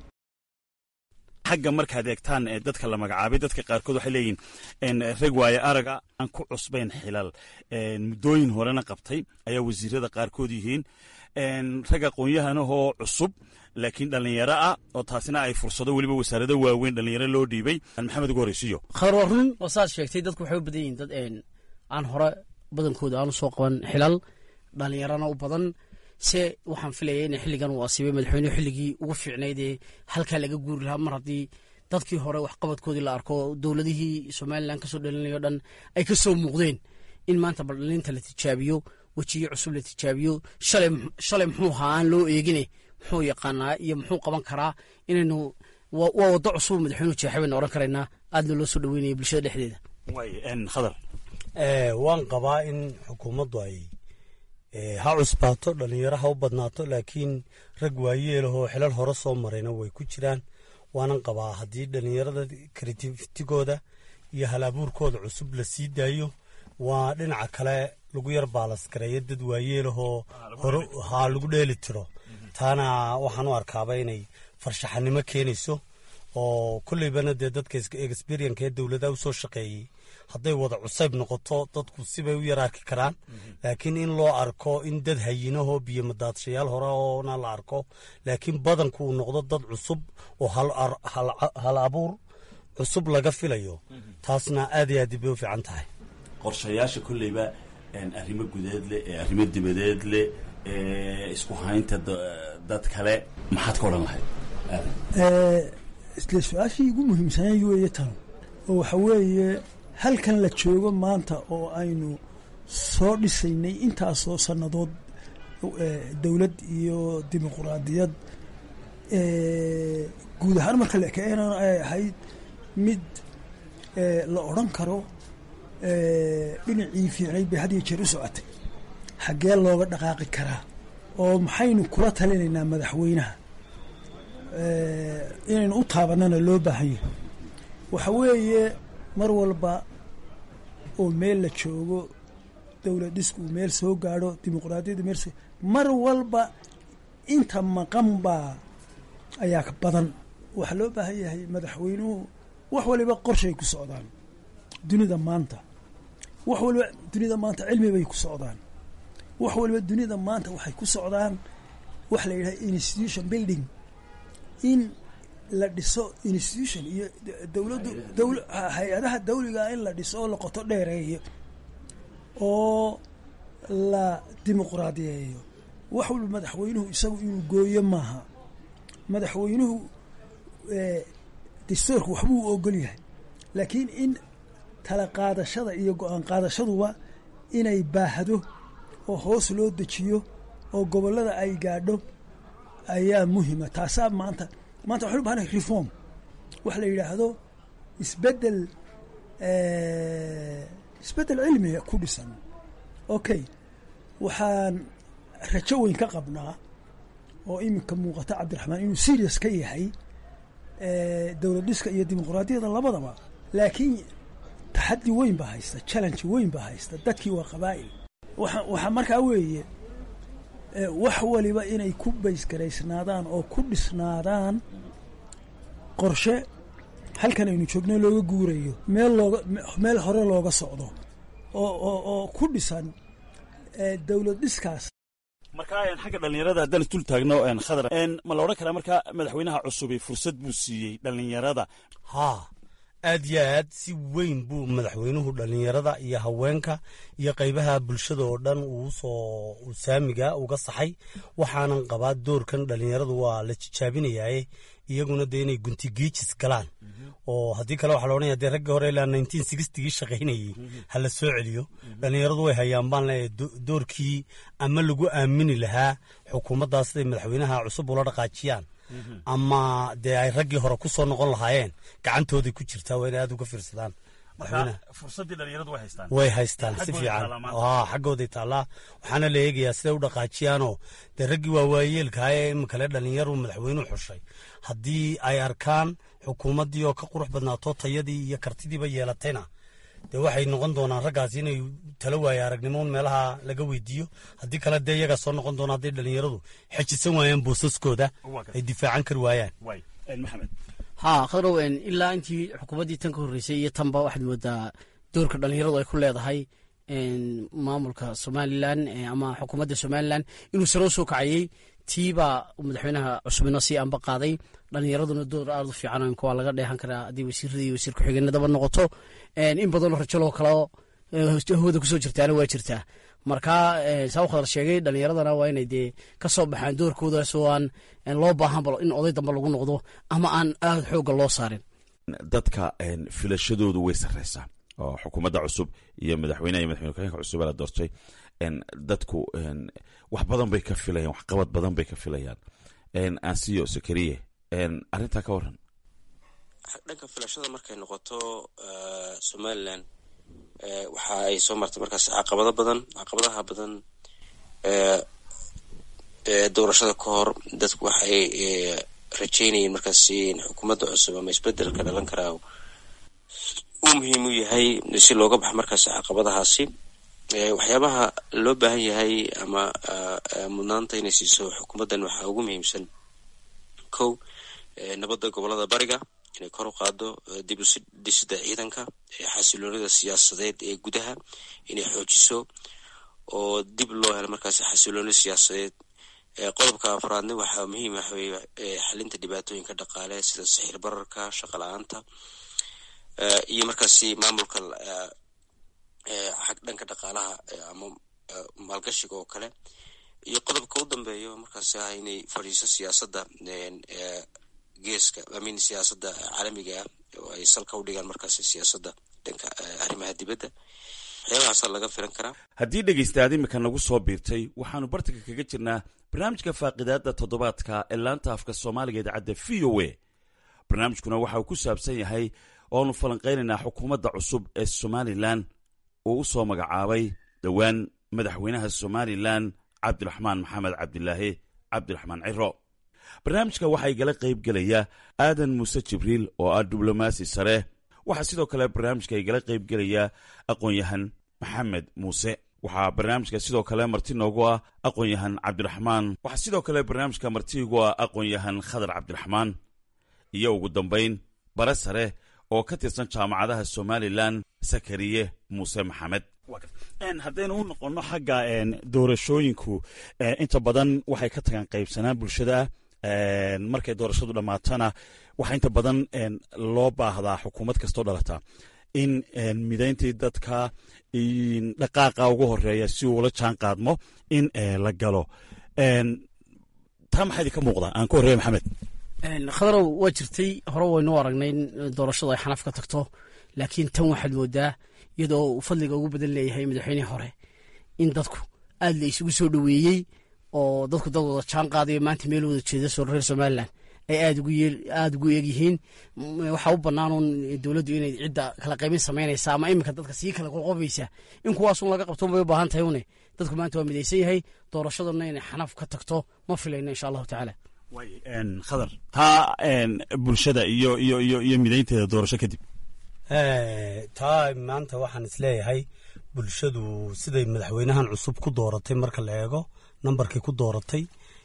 xagga markaad eegtaan dadka la magacaabay dadka qaarkood waxay leeyihin rag waaye araga aan ku cusbayn xilal muddooyin horena qabtay ayaa wasiirada qaarkood yihiin rag aqoon-yahanahoo cusub laakiin dhallinyaro ah oo taasina ay fursado weliba wasaarado waaweyn dhallinyaro loo dhiibay maxamed ugu horeysiyo khadar waa run oo saad sheegtay dadku waxay u badan yihiin dad aan hore badankooda aanu soo qaban xilal dhallinyarana u badan se waxaan filaya in xilligan uu asiibay madaxweynuhu xilligii ugu fiicnayd ee halkaa laga guuri lahaa mar haddii dadkii hore waxqabadkoodii la arko dowladihii somalilan kasoo dhalinayo dhan ay ka soo muuqdeen in maanta baldhalinta la tijaabiyo wejiyo cusub la tijaabiyo shalay muxuu ahaa aan loo eegine muxuu yaqaanaa iyo muxuu qaban karaa inaynu waa waddo cusub madaxweynuhu jeexay baynu ohan karaynaa aadna loo soo dhaweynaya bulshada dhexdeeda khadar waan qabaa in xukuumaddu ay ha cusbaato dhallinyaro ha u badnaato laakiin rag waayeelahoo xilal hore soo marayna way ku jiraan waanan qabaa haddii dhallinyarada kreatiftigooda iyo hal-abuurkooda cusub la sii daayo waa dhinaca kale lagu yar baalasgareeyo dad waayeelahoo hore haa lagu dheeli tiro taana waxaan u arkaaba inay farshaxanimo keenayso oo kolleybana dee dadka experienka ee dowladaha u soo shaqeeyey hadday wada cusayb noqoto dadku sibay u yar arki karaan laakiin in loo arko in dad hayinahoo biyo madaadshayaal hore oona la arko laakiin badanku uu noqdo dad cusub oo hal abuur cusub laga filayo taasna aad iyo aad bay u fiican tahay qorshayaasha kolleyba arrimo gudeed leh ee arrimo dibadeed leh ee isku haynta dad kale maxaad ka odhan lahayd isle su-aashii ugu muhiimsanayd weeye tan oo waxa weeye halkan la joogo maanta oo aynu soo dhisaynay intaasoo sannadood dowlad iyo dimuquraadiyad guud ahaan marka la ekeenan ay ahayd mid la odhan karo dhinacii fiicnayd bay had iyo jeer u socotay xaggee looga dhaqaaqi karaa oo maxaynu kula talinaynaa madaxweynaha inaynu u taabanana loo baahan yahay waxa weeye mar walba oo meel la joogo dowlad dhisku uu meel soo gaadho dimuqraadiyaddu meel soo mar walba inta maqan baa ayaa ka badan waxaa loo baahan yahay madaxweynuhu wax waliba qorshay ku socdaan dunida maanta wax waliba dunida maanta cilmi bay ku socdaan wax waliba dunida maanta waxay ku socdaan wax la yidhaha institution building in la dhiso institution iyo dowladdu dowl hay-adaha dawligaa in la dhiso oo la qoto dheereeyo oo la dimuqraadiyeeyo wax walba madaxweynuhu isagu inuu gooyo maaha madaxweynuhu dastuurka waxbuu u ogol yahay laakiin in tala qaadashada iyo go-aan qaadashaduba inay baahdo oo hoos loo dejiyo oo gobollada ay gaadho ayaa muhima taasaa maanta maanta waxaynu bahanahay reform wax la yidhaahdo isbeddel isbeddel cilmiga ku dhisan okay waxaan rajo weyn ka qabnaa oo iminka muuqata cabdiraxmaan inuu serious ka yahay dowlad dhiska iyo dimuqraadiyada labadaba laakiin taxaddi weyn baa haysta challenge weyn baa haysta dadkii waa qabaa'il waa waxaa markaa weeye wax waliba inay ku baysgaraysnaadaan oo ku dhisnaadaan qorshe halkan aynu joogno looga guurayo meel looga meel hore looga socdo oo oo oo ku dhisan dowlad dhiskaas markaa xagga dhallinyarada haddaan isdul taagno khadar ma la odhan karaa markaa madaxweynaha cusubi fursad buu siiyey dhallinyarada haa aad yo aad si weyn buu madaxweynuhu dhallinyarada iyo haweenka iyo qaybaha bulshada oo dhan uu soo saamiga uga saxay waxaanan qabaa doorkan dhallinyaradu waa la jijaabinayaaye iyaguna dee inay guntigiijis galaan oo haddii kale waxaa la odhanaya dee raggii hore ilaa nineteen sixtigii shaqaynayey ha la soo celiyo dhallinyaradu way hayaan baan leeyahay doorkii ama lagu aamini lahaa xukuumaddaas siday madaxweynaha cusub ula dhaqaajiyaan ama dee ay raggii hore ku soo noqon lahaayeen gacantooday ku jirtaa waa inay aad uga fiirsadaan fursaddii dhallinyaradu way haystaan way haystaan si fiican xaggooday taallaa waxaana la eegayaa siday u dhaqaajiyaanoo dee raggii waa waayeelkaha ee iminkale dhallinyaru madaxweynuhu xushay haddii ay arkaan xukuumaddii oo ka qurux badnaato tayadii iyo kartidiiba yeelatayna dee waxay noqon doonaan raggaasi inay tala waaye aragnimoon meelaha laga weydiiyo haddii kale dee iyagaa soo noqon doona hadday dhallinyaradu xejisan waayaan boosaskooda ay difaacan kari waayaan maxamed haa khadrow ilaa intii xukuumaddii tan ka horreysay iyo tanba waxaad moodaa doorka dhallinyaradu ay ku leedahay maamulka somalilan ama xukuumadda somalilan inuu sare u soo kacayey tiibaa madaxweynaha cusubina sii anba qaaday dhallinyaraduna door aad u fiican waa laga dheehan karaa haddii wasiirada iyo wasiir ku-xigeenadaba noqoto in badanoo rajaloo kaleo hawada kusoo jirtaana waa jirtaa marka saa u khadar sheegay dhallinyaradana waa inay dee ka soo baxaan doorkoodaas oo aan loo baahanba in oday dambe lagu noqdo ama aan aad xoogga loo saarin dadka filashadoodu way sarreysaa oo xukuumadda cusub iyo madaxweyneha iyo madaxweyne ku-xigeenka cusub ee la doortay dadku wax badan bay ka filayaan waxqabad badan bay ka filayaan ansiyo sakariye arrintaa ka waran dhanka filashada markay noqoto somalilan waxa ay soo martay markaas caqabado badan caqabadaha badan doorashada ka hor dadku waxay rajeynayeen markaas in xukuumadda cusub ama isbedelka dhalan karaa uu muhiim u yahay si looga baxo markaas caqabadahaasi waxyaabaha loo baahan yahay ama mudnaanta inay siiso xukuumaddan waxaa ugu muhiimsan kow nabadda gobolada bariga inay kor u qaado dib u dhisida ciidanka xasiloonida siyaasadeed ee gudaha inay xoojiso oo dib loo helo markaas xasilooni siyaasadeed qodobka afraadna waxaa muhiim waxa weye xalinta dhibaatooyinka dhaqaale sida sixir bararka shaqa la-aanta iyo markaasi maamulka xag dhanka dhaqaalaha ama maalgashiga oo kale iyo qodobka u dambeeyo markaas ah inay fadhiiso siyaasadda geeska amin siyaasadda caalamiga ah oo ay salka u dhigaan markaas siyaasadda dhanka arrimaha dibadda waxyaabahaasa laga filan karaa haddii dhegaystaad imika nagu soo biirtay waxaannu bartanka kaga jirnaa barnaamijka faaqidaadda toddobaadka ee laanta afka soomaaliga idaacadda v o a barnaamijkuna waxa uu ku saabsan yahay oonu falanqaynaynaa xukuumadda cusub ee somalilan uu u soo magacaabay dhowaan madaxweynaha somalilan cabdiraxmaan maxamed cabdilaahi cabdiraxmaan ciro barnaamijka waxaa igala qayb gelaya aadan muuse jibriil oo ah diblomaasi sare waxaa sidoo kale barnaamijka igala qayb gelaya aqoon-yahan maxamed muuse waxaa barnaamijka sidoo kale marti noogu ah aqoon-yahan cabdiraxmaan waxaa sidoo kale barnaamijka martiigu ah aqoon-yahan khadar cabdiraxmaan iyo ugu dambayn bare sare oo ka tirsan jaamacadaha somalilan sakariye muuse maxamed haddaynu u noqonno xagga doorashooyinku inta badan waxay ka tagaan qaybsanaan bulshada markay doorashadu dhammaatana waxaa inta badan loo baahdaa xukuumad kastoo dhalata in midayntii dadka dhaqaaqa ugu horeeya si uula jaan qaadmo in la galo taa maxaa idinka muuqda aan ku horreeya maxamed khadarow waa jirtay hore waynu aragnay in doorashadu ay xanaf ka tagto laakiin tan waxaad moodaa iyadoo uu fadliga ugu badan leeyahay madaxweynihii hore in dadku aad la isugu soo dhoweeyey oo dadku dad wada jaan qaadayo maanta meel wada jeeda soo reer somalilan ay aad ugu eegyihiin waxaa u bannaanuun dowladdu inay cidda kala qaybin samaynaysa ama iminka dadka sii kala qoqobaysa in kuwaasun laga qabto bay u baahan tahay une dadku maanta waa midaysan yahay doorashaduna inay xanaf ka tagto ma filayno insha allahu tacaala khadar taa bulshada iyo iyo iyo iyo midaynteeda doorasho kadib taa maanta waxaan isleeyahay bulshadu siday madaxweynahan cusub ku dooratay marka la eego nambarkii ku dooratay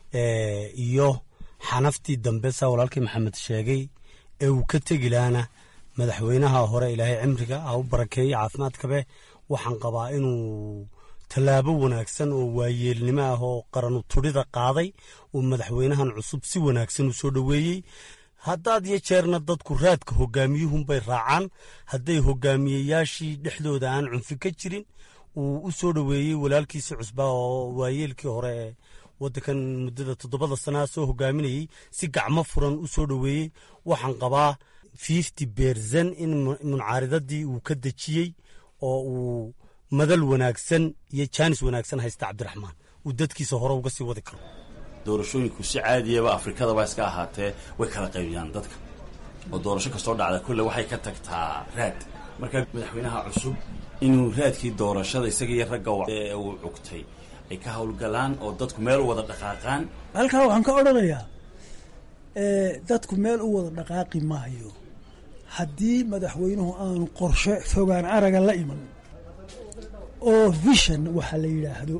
iyo xanaftii dambe saa walaalkii maxamed sheegay ee uu ka tegi lahaana madaxweynaha hore ilaahay cimriga ha u barakeeyey caafimaadkabe waxaan qabaa inuu tallaabo wanaagsan oo waayeelnimo ah oo qaranu tudhida qaaday uu madaxweynahan cusub si wanaagsan u soo dhoweeyey haddaad iyo jeerna dadku raadka hogaamiyuhunbay raacaan hadday hogaamiyeyaashii dhexdooda aan cunfi ka jirin uu u soo dhoweeyey walaalkiisi cusbaa oo waayeelkii hore ee waddankan muddada toddobada sanaa soo hogaaminayey si gacmo furan u soo dhoweeyey waxaan qabaa fifty beersan in muncaaridadii uu ka dejiyey oo uu madal wanaagsan iyo jaanis wanaagsan haysta cabdiraxmaan uu dadkiisa hore uga sii wadi karo doorashooyinku si caadiyaba afrikadaba iska ahaatee way kala qaybiyaan dadka oo doorasho kastoo dhacda kulle waxay ka tagtaa raad marka madaxweynaha cusub inuu raadkii doorashada isaga iyo ragga ee uu cugtay ay ka howlgalaan oo dadku meel u wada dhaqaaqaan halkaa waxaan ka odhanayaa dadku meel u wada dhaqaaqi maayo haddii madaxweynuhu aanu qorshe fogaan araga la iman oo vision waxaa la yidhaahdo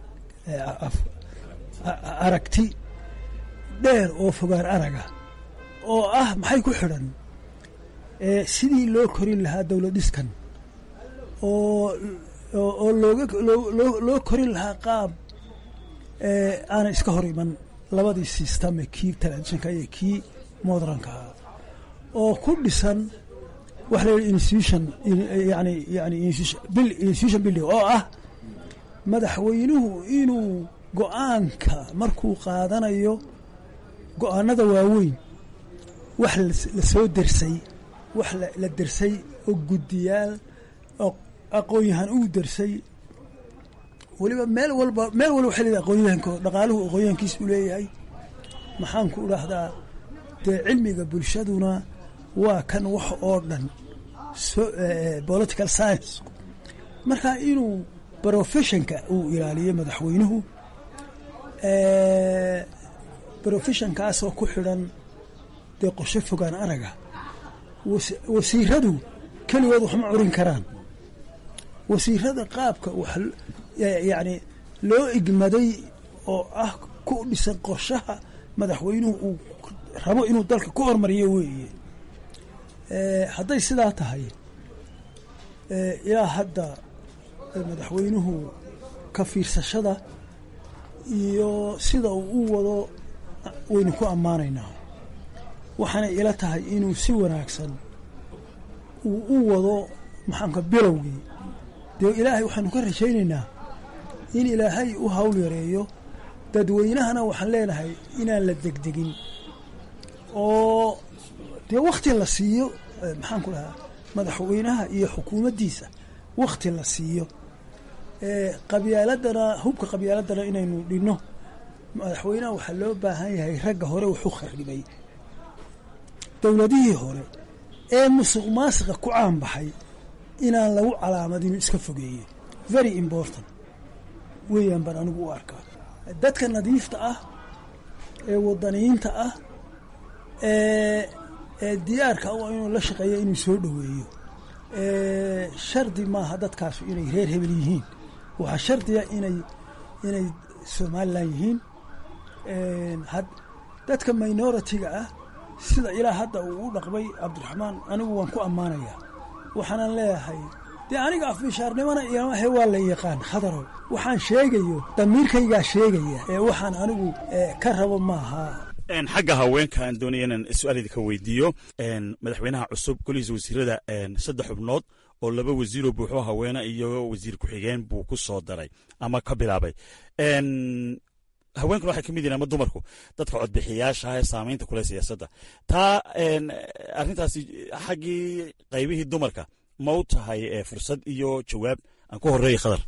aragti dheer oo fogaan araga oo ah maxay ku xidhan sidii loo korin lahaa dowlad dhiskan oo oo looga loo korin lahaa qaab aanay iska hor iman labadii sistame kii telefishinka iyo kii modrankaa oo ku dhisan waxa la yidhi institution yani yani institution building oo ah madaxweynuhu inuu go-aanka markuu qaadanayo go-aanada waaweyn wax la soo dersay wax la dersay oo guddiyaal oo aqoon-yahan uu dersay weliba meel walba meel walba waxay leedahay aqoonyahanko dhaqaaluhu aqoonyahankiis u leeyahay maxaan ku dhahdaa dee cilmiga bulshaduna waa kan wax oo dhan political science marka inuu professionka uu ilaaliyo madaxweynuhu professionkaasoo ku xidhan dee qorshe fogaan araga wasiiradu keligood waxma curin karaan wasiirada qaabka wax yacni loo igmaday oo ah ku dhisan qorshaha madaxweynuhu uu rabo inuu dalka ku hormariyo weeye hadday sidaa tahay ilaa hadda madaxweynuhu ka fiirsashada iyo sida uu u wado waynu ku ammaanaynaa waxaanay ila tahay inuu si wanaagsan uu u wado maxaanka bilowgii dee ilaahay waxaanu ka rajaynaynaa in ilaahay u hawl yareeyo dadweynahana waxaan leenahay inaan la degdegin oo dee wakhti la siiyo maxaan ku dhahaa madaxweynaha iyo xukuumaddiisa wakhti la siiyo qabyaaladana hubka qabyaaladana inaynu dhinno madaxweynaha waxaa loo baahan yahay ragga hore wuxu kharibay dowladihii hore ee musuq maasiqa ku caanbaxay inaan lagu calaamadin iska fogeeye very important weeyaan baan anigu u arkaa dadka nadiifta ah ee wadaniyiinta ah ee ee diyaarka u inuu la shaqeeyo inuu soo dhoweeyo shardi maaha dadkaasu inay reer hebel yihiin waxaa shardiya inay inay somalilan yihiin dadka minoritiga ah sida ilaa hadda uu u dhaqmay cabdiraxmaan anigu waan ku ammaanayaa waxaanan leeyahay dee aniga afbishaarnimona iyomahe waa la yaqaan khadarow waxaan sheegayo damiirkaygaa sheegaya ee waxaan anigu ka rabo maaha xagga haweenka aan doonaya inaan su-aal idinka weydiiyo madaxweynaha cusub golihiisa wasiirada saddex xubnood oo laba wasiiroo buuxo haweene iyo wasiir ku-xigeen buu ku soo daray ama ka bilaabay haweenkuna waxay ka mid yihin ama dumarku dadka codbixiyaasha ee saamaynta kule siyaasadda taa arrintaasi xaggii qaybihii dumarka ma u tahay fursad iyo jawaab aan ku horeeya khadar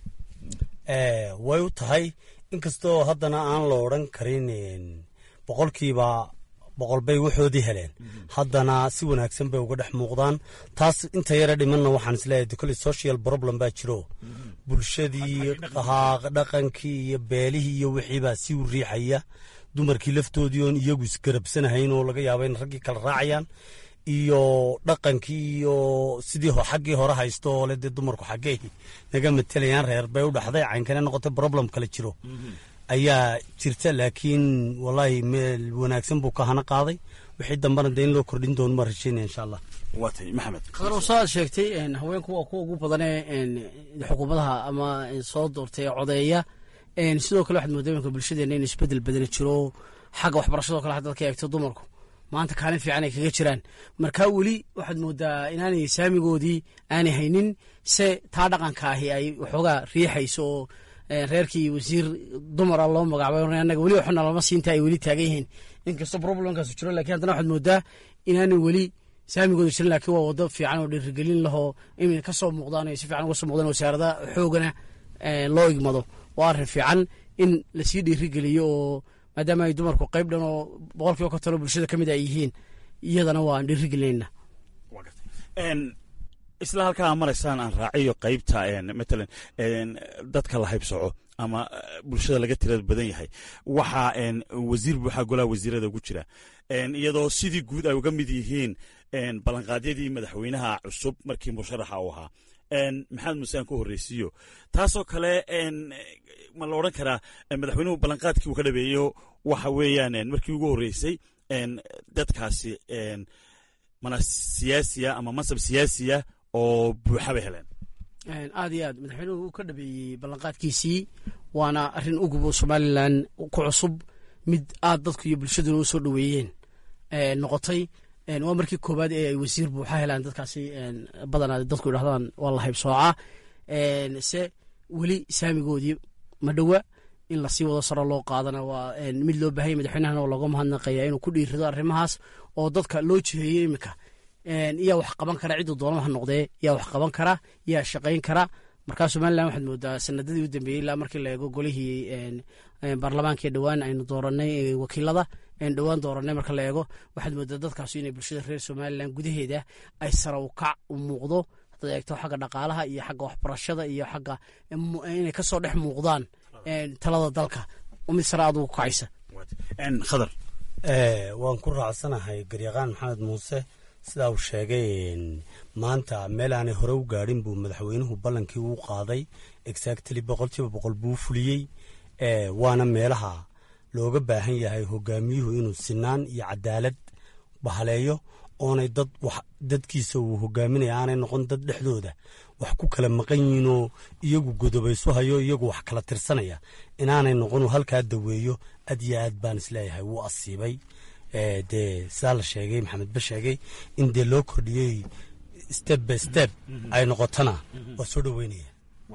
way u tahay inkastoo haddana aan la odran karin boqolkiiba boqol bay waxoodii heleen haddana si wanaagsan bay uga dhex muuqdaan taas inta yara dhimanna waxaan isleeyahay kole social problem baa jiro bulshadii dhaqankii iyo beelihii iyo wixiibaa si u riixaya dumarkii laftoodii oon iyagu isgarabsanahayn oo laga yaaba in raggii kala raacayaan iyo dhaqankii iyo sidii xaggii hore haysto oo le dee dumarku xaggey naga matelayaan reer bay u dhaxday caynkana noqotay problem kale jiro ayaa jirta laakiin wallaahi meel wanaagsan buu ka hana qaaday wixii dambena dee in loo kordhin doono ma rajaynaya insha allah waatay maxamed khadar saad sheegtay haweenku waa kuwa ugu badanee xukuumadaha ama soo doortay codeeya sidoo kale waxaad moodaa imanka bulshadeena in isbedel badana jiro xagga waxbarashadoo kale haddaad ka eegto dumarku maanta kaalin fiican ay kaga jiraan marka weli waxaad moodaa inaanay saamigoodii aanay haynin se taa dhaqanka ahi ay waxoogaa riixayso oo reerkii wasiir dumara loo magacaabay anaga weli waxna lama siinta ay weli taagan yihiin inkastoo problemkaasu jiro lakin haddana waxaad moodaa inaanay weli saamigooda jirin laakiin waa wado fiican oo dhiirigelin lahoo inay ka soo muuqdaan ay si fiican uga soo muuqdaan wasaarada xoogana loo igmado waa arrin fiican in lasii dhiirigeliyo oo maadaama ay dumarku qayb dhan oo boqol kiiba konton oo bulshada ka mid ay yihiin iyadana waan dhiirigelinayna isla halkaa maraysaan aan raaciyo qaybta matalan dadka la haybsoco ama bulshada laga tirada badan yahay waxaa wasiir buuxaa golaha wasiirada ugu jira iyadoo sidii guud ay uga mid yihiin ballanqaadyadii madaxweynaha cusub markii musharaxa uu ahaa maxamed muuse aan ku horreysiiyo taasoo kale ma la odhan karaa madaxweynuhu ballanqaadkii uu ka dhabeeyo waxa weeyaan markii ugu horreysay dadkaasi mana siyaasiya ama mansab siyaasiya oo buuxa bay heleen aad iyo aad madaxweynuhu uu ka dhabeeyey ballanqaadkiisii waana arrin ugub oo somalilan ku cusub mid aad dadku iyo bulshaduna u soo dhoweeyeen noqotay waa markii koowaad ee ay wasiir buuxa helaan dadkaasi badanaa dadku idhahdaan waa la haybsooca se weli saamigoodii ma dhowa in lasii wado saro loo qaadana waa mid loo baahanya madaxweynahana oo looga mahadnaqaya inuu ku dhiirido arrimahaas oo dadka loo jiheeyo iminka yaa wax qaban kara cidduu doonama ha noqdee yaa wax qaban kara yaa shaqayn kara markaa somalilan waxaad moodaa sanadadii u dambeeyey ilaa markii la eego golihii baarlamaanka dhowaan aynu dooranay wakiilada aynu dhowaan dooranay marka la eego waxaad moodaa dadkaasu inay bulshada reer somalilan gudaheeda ay sara u kac u muuqdo haddaad eegto xagga dhaqaalaha iyo xagga waxbarashada iyo xagga inay kasoo dhex muuqdaan talada dalka mid sare aad ugu kacaysa khadar waan ku raacsanahay garyaqaan maxamed muuse sidaa uu sheegay maanta meel aanay hore u gaadhin buu madaxweynuhu ballankii uu qaaday exactly boqolkiiba boqol buu fuliyey waana meelaha looga baahan yahay hogaamiyuhu inuu sinaan iyo cadaalad bahaleeyo oonay dad dadkiisa uu hogaaminaya aanay noqon dad dhexdooda wax ku kala maqan yihiinoo iyagu godobaysu hayo iyagu wax kala tirsanaya inaanay noqon halkaa daweeyo aad iyo aad baan isleeyahay wuu asiibay dee sidaa la sheegay maxamed ba sheegay in dee loo kordhiyey step by step ay noqotona waa soo dhoweynaya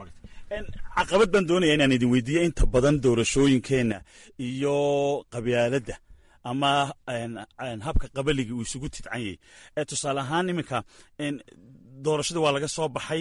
caqabad baan doonaya inaan idin weydiiyo inta badan doorashooyinkeenna iyo qabyaaladda ama habka qabaligii uu isugu tidcanyay tusaale ahaan iminka doorashada waa laga soo baxay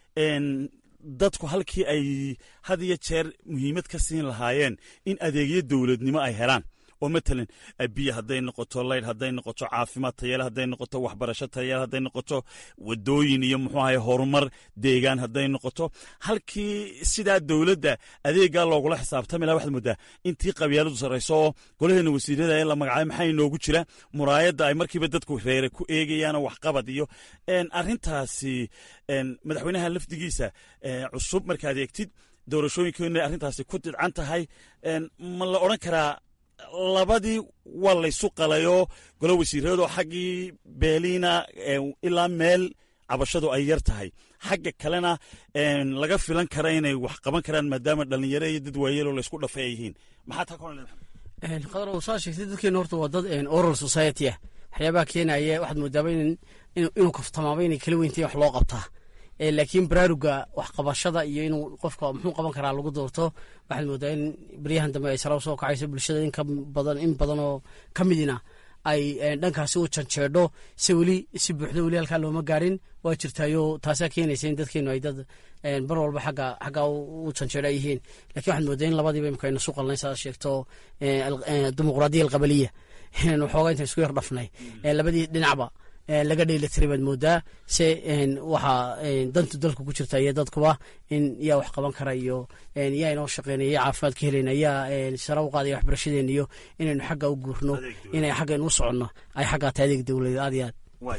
dadku halkii ay had iyo jeer muhiimad ka siin lahaayeen in adeegyo dowladnimo ay helaan oo matalan biyo hadday noqoto laydh hadday noqoto caafimaad tayale hadday noqoto waxbarasho tayale hadday noqoto wadooyin iyo muxuu ahay horumar deegaan hadday noqoto halkii sidaa dowladda adeegaa loogula xisaabtami laha waxaad moodaa intii qabyaaladu sarrayso oo golaheena wasiirada ee la magacaabay maxaa inoogu jira muraayadda ay markiiba dadku reere ku eegayaanoo waxqabad iyo arrintaasi madaxweynaha lafdigiisa cusub markaad eegtid doorashooyinka inay arrintaasi ku didcan tahay ma la odhan karaa labadii waa laysu qalayoo golo wasiiradoo xaggii beeliina ilaa meel cabashadu ay yar tahay xagga kalena laga filan kara inay wax qaban karaan maadaama dhallinyaro iyo dad waayeloo laysku dhafay ay yihiin maxaa taa ka qadar saa sheegtay dadkeena horta waa dad oral society ah waxyaabaha keenaya waxaad moodaaba inuu kaftamaaba inay kala weyntayn wax loo qabtaa laakiin baraaruga waxqabashada iyo inuu qofka muxuu qaban karaa lagu doorto waxaad moodaa in baryahan dambe ay sara soo kacayso bulshada in badan in badan oo ka midina ay dhankaasi u janjeedho se weli si buuxdo weli halkaa looma gaarin waa jirtaayo taasaa keenaysa in dadkeenu ay dad bar walba xagga xaggaa u janjeedho ay yihiin lakin waxaad moodaa in labadiiba imika aynu suqalnay saa sheegto dimuqraadiya alqabaliya waxoogaa inta isku yar dhafnay labadii dhinacba laga dheelitiray baad moodaa se waxaa dantu dalka ku jirta iyo dadkuba in yaa wax qaban kara iyo yaa inoo shaqeynaya yaa caafimaad ka helayna yaa sara u qaadaya waxbarashadeena iyo inaynu xagga u guurno inay xaggaynu u soconno ay xaggaa tahay adeeg dowladeed aad iyo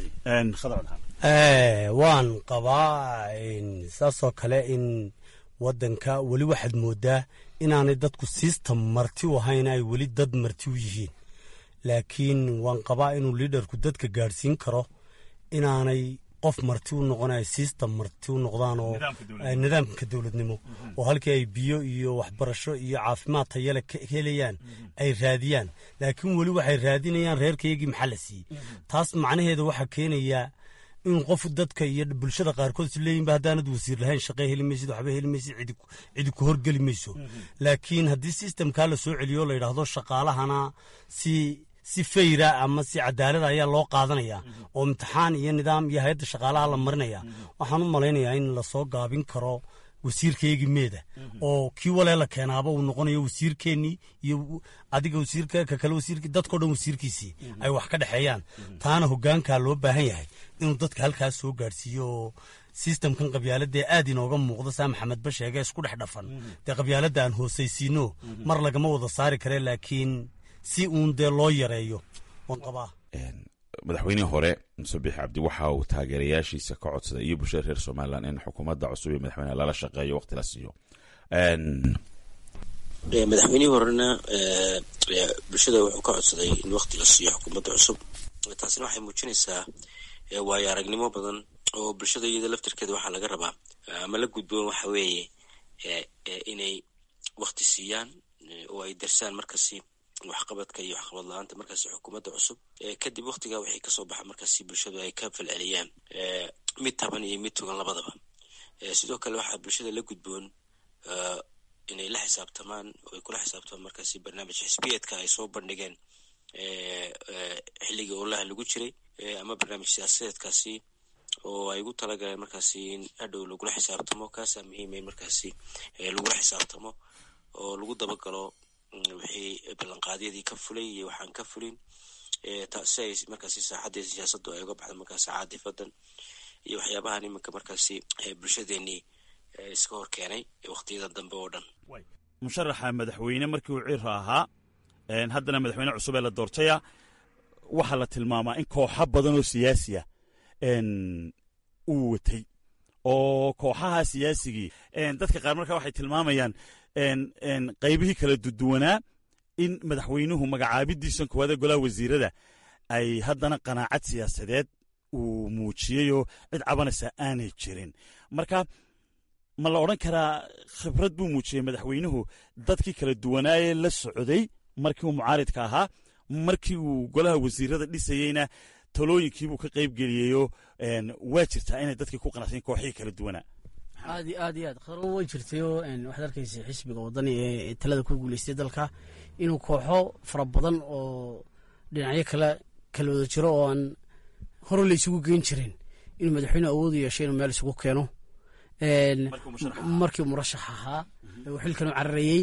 aad waan qabaa saasoo kale in wadanka weli waxaad moodaa inaanay dadku system marti u ahayn ay weli dad marti u yihiin laakiin waan qabaa inuu liidarku dadka gaadhsiin karo inaanay qof marti u noqonay system marti u noqdaan oo nidaamka dowladnimo oo halkii ay biyo iyo waxbarasho iyo caafimaad tayale ka helayaan ay raadiyaan laakiin weli waxay raadinayaan reerkaygii maxaa la siiyey taas macnaheeda waxaa keenayaa in qof dadka iyo bulshada qaarkood is leeyihinba haddaanad wasiir lahayn shaqe heli maysid waxba heli maysid cidi ku horgeli mayso laakiin haddii sistemkaa la soo celiyo la yidhaahdo shaqaalahana si si fayra ama si cadaalada ayaa loo qaadanaya oo imtixaan iyo nidaam iyo hay-adda shaqaalaha la marinaya waxaan u malaynayaa in lasoo gaabin karo wasiirkaygii meeda oo kii walee la keenaaba uu noqonayo wasiirkeennii iyo adiga wasiirka ka kale wasiirki dadkao dhan wasiirkiisii ay wax ka dhexeeyaan taana hoggaankaa loo baahan yahay inuu dadka halkaas soo gaadhsiiyo oo sistamkan qabyaaladee aad inooga muuqda saa maxamed ba sheege isku dhex dhafan dee qabyaaladda aan hoosaysiino mar lagama wada saari kare laakiin si uun dee loo yareeyo waan qabaa madaxweynihii hore muse bix cabdi waxa uu taageerayaashiisa ka codsaday iyo bulshada reer somalilan in xukuumadda cusub ee madaxweyneha lala shaqeeyo waqti la siiyo madaxweynihii horena bulshada wuxuu ka codsaday in waqti la siiyo xukuumadda cusub taasina waxay muujinaysaa waayo aragnimo badan oo bulshada iyada laftirkeeda waxaa laga rabaa ama la gudboon waxa weeye inay waqti siiyaan oo ay darsaan markasi waxqabadka iyo waxqabad la-aanta markaasi xukuumadda cusub kadib waktigaa waxay kasoo baxa markaasi bulshadu ay ka falceliyaan mid taban iyo mid togan labadaba sidoo kale waxaa bulshada la gudboon inay la xisaabtamaan oo ay kula xisaabtamaan markaasi barnaamij xisbiyeedka ay soo bandhigeen xilligii olaha lagu jiray ama barnaamij siyaasadeedkaasi oo ay ugu talagaleen markaasi in hadhow lagula xisaabtamo kaasaa muhiima in markaasi lagula xisaabtamo oo lagu dabagalo wixii ballanqaadyadii ka fulay iyo waxaan ka fulin si ay markaasi saaxaddii siyaasaddu ay uga baxda markaasi caadifadan iyo waxyaabahan iminka markaasi bulshadeenii iska hor keenay waqtiyadan dambe oo dhan musharaxa madaxweyne markii uu cira ahaa haddana madaxweyne cusub ee la doortaya waxaa la tilmaamaa in kooxo badan oo siyaasiya uu watay oo kooxaha siyaasigii dadka qaar markaa waxay tilmaamayaan qaybihii kala duduwanaa in madaxweynuhu magacaabidiisan koowaada golaha wasiirada ay haddana qanaacad siyaasadeed uu muujiyeyoo cid cabanaysa aanay jirin marka ma la odhan karaa khibrad buu muujiyey madaxweynuhu dadkii kala duwanaayee la socday markii uu mucaaridka ahaa markii uu golaha wasiirada dhisayeyna talooyinkiibuu ka qayb geliyeyoo waa jirtaa inay dadkii ku qanacsayen kooxihii kala duwanaa aad iyo aad iyo aad khadro way jirtayoo waxaad arkaysa xisbiga waddani ee talada ku guuleystay dalka inuu kooxo fara badan oo dhinacyo kale kala wada jiro oo aan hore la isugu geyn jirin inuu madaxweyne awood u yeeshay inuu meel isugu keeno markii murashax ahaa uu xilkan u cararayey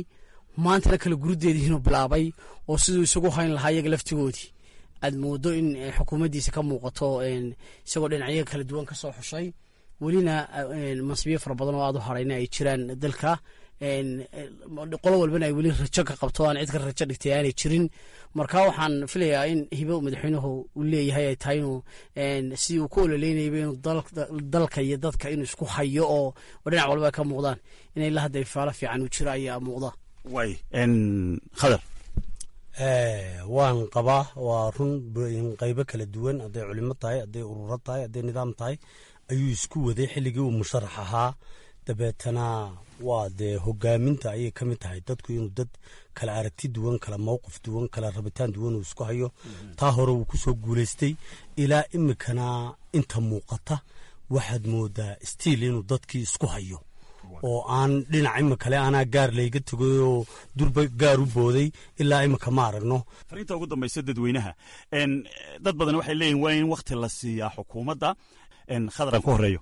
maantana kala gurudeedii inuu bilaabay oo siduu isagu hayn lahaa iyaga laftigoodii aad moodo in xukuumaddiisa ka muuqato isagoo dhinacyo kala duwan ka soo xushay welina mansibiyo fara badan oo aad u harayna ay jiraan dalka qolo walbana ay weli rajo ka qabto aan cid ka rajo dhigtay aanay jirin marka waxaan filayaa in hibo madaxweynuhu uu leeyahay ay tahay inuu si uu ku ololeynayba inuu dalka iyo dadka inuu isku hayo oo dhinac walba ay ka muuqdaan in ilaa hadda ifaalo fiican uu jiro ayaa muuqda way khadar waan qabaa waa run qaybo kala duwan hadday culimo tahay hadday ururo tahay hadday nidaam tahay ayuu isku waday xilligii uu musharax ahaa dabeetana waa dee hogaaminta ayay ka mid tahay dadku inuu dad kala aragti duwan kala mowqif duwan kala rabitaan duwan uu isku hayo taa hore uu kusoo guulaystay ilaa imikana inta muuqata waxaad moodaa stiil inuu dadkii isku hayo oo aan dhinac imikale anaa gaar layga tegay oo durba gaar u booday ilaa imika ma aragno fariinta ugu dambaysa dadweynaha dad badan waxay leeyihin waa in wakti la siiyaa xukuumadda khadaran ku horeeyo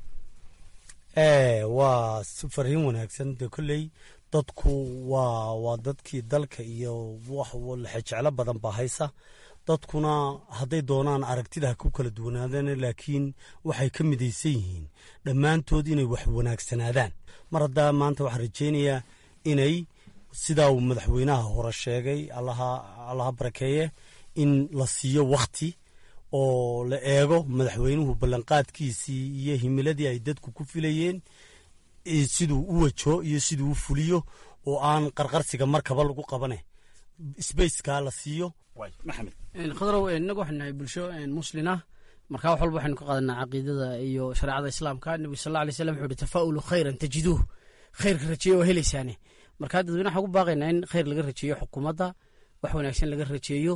waa fariin wanaagsan dee kolley dadku waa waa dadkii dalka iyo wax lexejeclo badan baa haysa dadkuna hadday doonaan aragtida ha ku kala duwanaadaan laakiin waxay ka midaysan yihiin dhammaantood inay wax wanaagsanaadaan mar haddaa maanta waxaan rajaynayaa inay sidaa uu madaxweynaha hore sheegay allaha barakeeye in la siiyo wakhti oo la eego madaxweynuhu ballanqaadkiisii iyo himiladii ay dadku ku filayeen siduu u wajo iyo siduu u fuliyo oo aan qarqarsiga markaba lagu qabane sbaceka la siiyo khadrow inagu waxaynu nahay bulsho muslina markaa wax walba waxaynu ka qaadanaa caqiidada iyo shareecada islaamka nebigu sal alla alay slam wuxuu uhi tafaa'ulu khayran tajiduuh khayrka rajeeya waa helaysaane markaa dadweyne waxaan ku baaqaynaa in khayr laga rajeeyo xukuumadda wax wanaagsan laga rajeeyo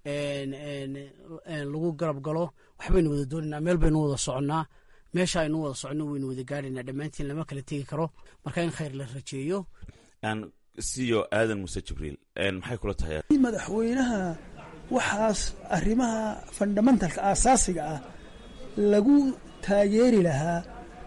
lagu garab galo waxbaynu wada doonaynaa meel baynu wada soconnaa meesha aynu wada soconno waynu wada gaadhaynaa dhammaantiin lama kala tegi karo marka in khayr la rajeeyo siyo aadan muse jibriil maxay kula tahay madaxweynaha waxaas arrimaha fundamentalka aasaasiga ah lagu taageeri lahaa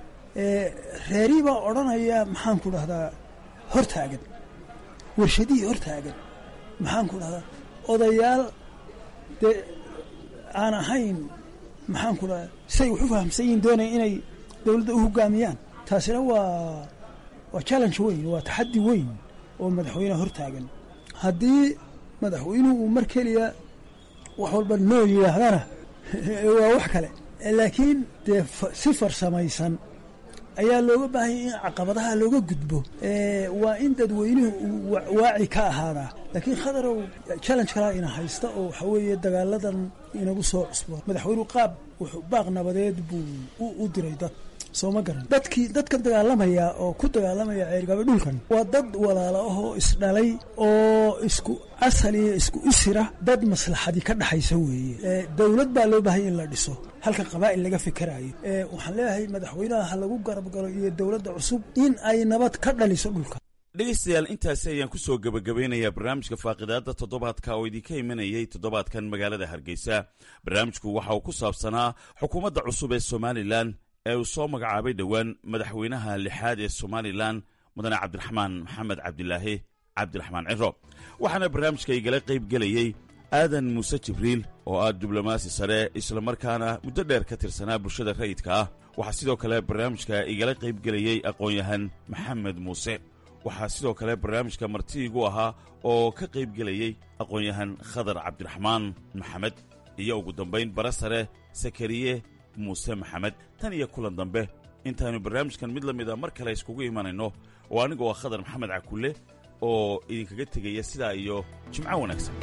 reerii baa odhanaya maxaan ku dhahdaa hortaagan warshadihii hortaagan maxaan ku dhahdaa odayaal dee aan ahayn maxaan ku dhahdaa siay wax u fahamsan yihin doonaya inay dowladda u hogaamiyaan taasina waa waa challenge weyn waa taxaddi weyn oo madaxweyneha hortaagan haddii madaxweynuhu uu mar keliya wax walba noo yidhaahdana waa wax kale laakiin dee si farsamaysan ayaa looga baahanya in caqabadaha looga gudbo waa in dadweynuhu uu waaci ka ahaadaa laakiin khadarow challenge kalaa ina haysta oo waxa weeye dagaaladan inagu soo cusbo madaxweynuhu qaab wuxuu baaq nabadeed buu u diray dad soo ma garan dadkii dadka dagaalamaya oo ku dagaalamaya ceergaba dhulkan waa dad walaalo ahoo isdhalay oo isku asal iyo isku isira dad maslaxadii ka dhaxaysa weeye dowlad baa loo baahanya in la dhiso halka qabaa'il laga fikerayo waxaan leeyahay madaxweynaha ha lagu garab galo iyo dowladda cusub in ay nabad ka dhaliso dhulka dhegeystayaal intaasi ayaan ku soo gebagabeynayaa barnaamijka faaqidaada toddobaadka oo idinka imanayay toddobaadkan magaalada hargeysa barnaamijku waxa uu ku saabsanaa xukuumadda cusub ee somalilan ee uu soo magacaabay dhowaan madaxweynaha lixaad ee somalilan mudane cabdiraxmaan maxamed cabdilaahi cabdiraxmaan ciro waxaana barnaamijka igala qayb gelayey aadan muuse jibriil oo ah diblomaasi sare islamarkaana muddo dheer ka tirsanaa bulshada rayidka ah waxaa sidoo kale barnaamijka igala qayb gelayey aqoon-yahan maxamed muuse waxaa sidoo kale barnaamijka martiigu ahaa oo ka qayb gelayey aqoon-yahan khadar cabdiraxmaan maxamed iyo ugu dambayn bara sare sakariye muuse maxamed tan iyo kulan dambe intaannu barnaamijkan mid la mida mar kale iskugu imanayno oo anigu waa khadar maxamed cakulle oo idinkaga tegaya sidaa iyo jimco wanaagsan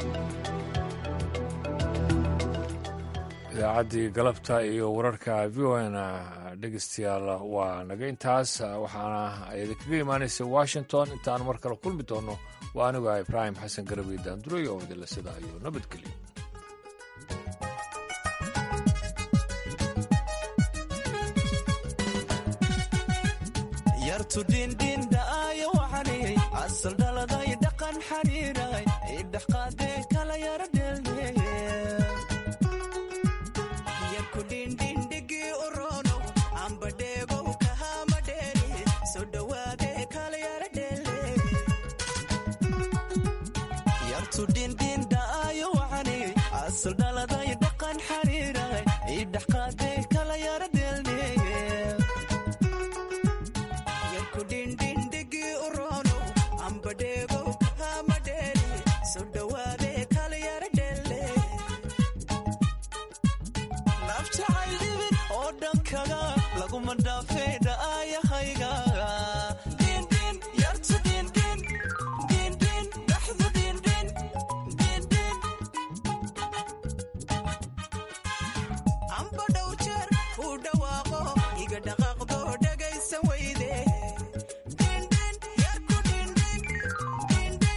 idaacaddii galabta iyo wararka v o n dhegeystayaal waa naga intaas waxaana idinkaga imaanaysa washington intaan mar kale kulmi doonno waa anigu ah ibraahim xasan garawi daanduray oo idinla sidaa iyo nabadgelyo yartudhindhindhaayo waxaniyey asal dhaladay dhaqan xariiray idhex qaadee kala yara dheeldheeye yarkudhindhindhigii uronow ambadheegow kahama dheeri soo dhowaadee kala yara dheeldheeye dhegow kama dheeri soo dhawaade kala yara dhelle naf jacayl dhibin oo dhankaga laguma dhaafee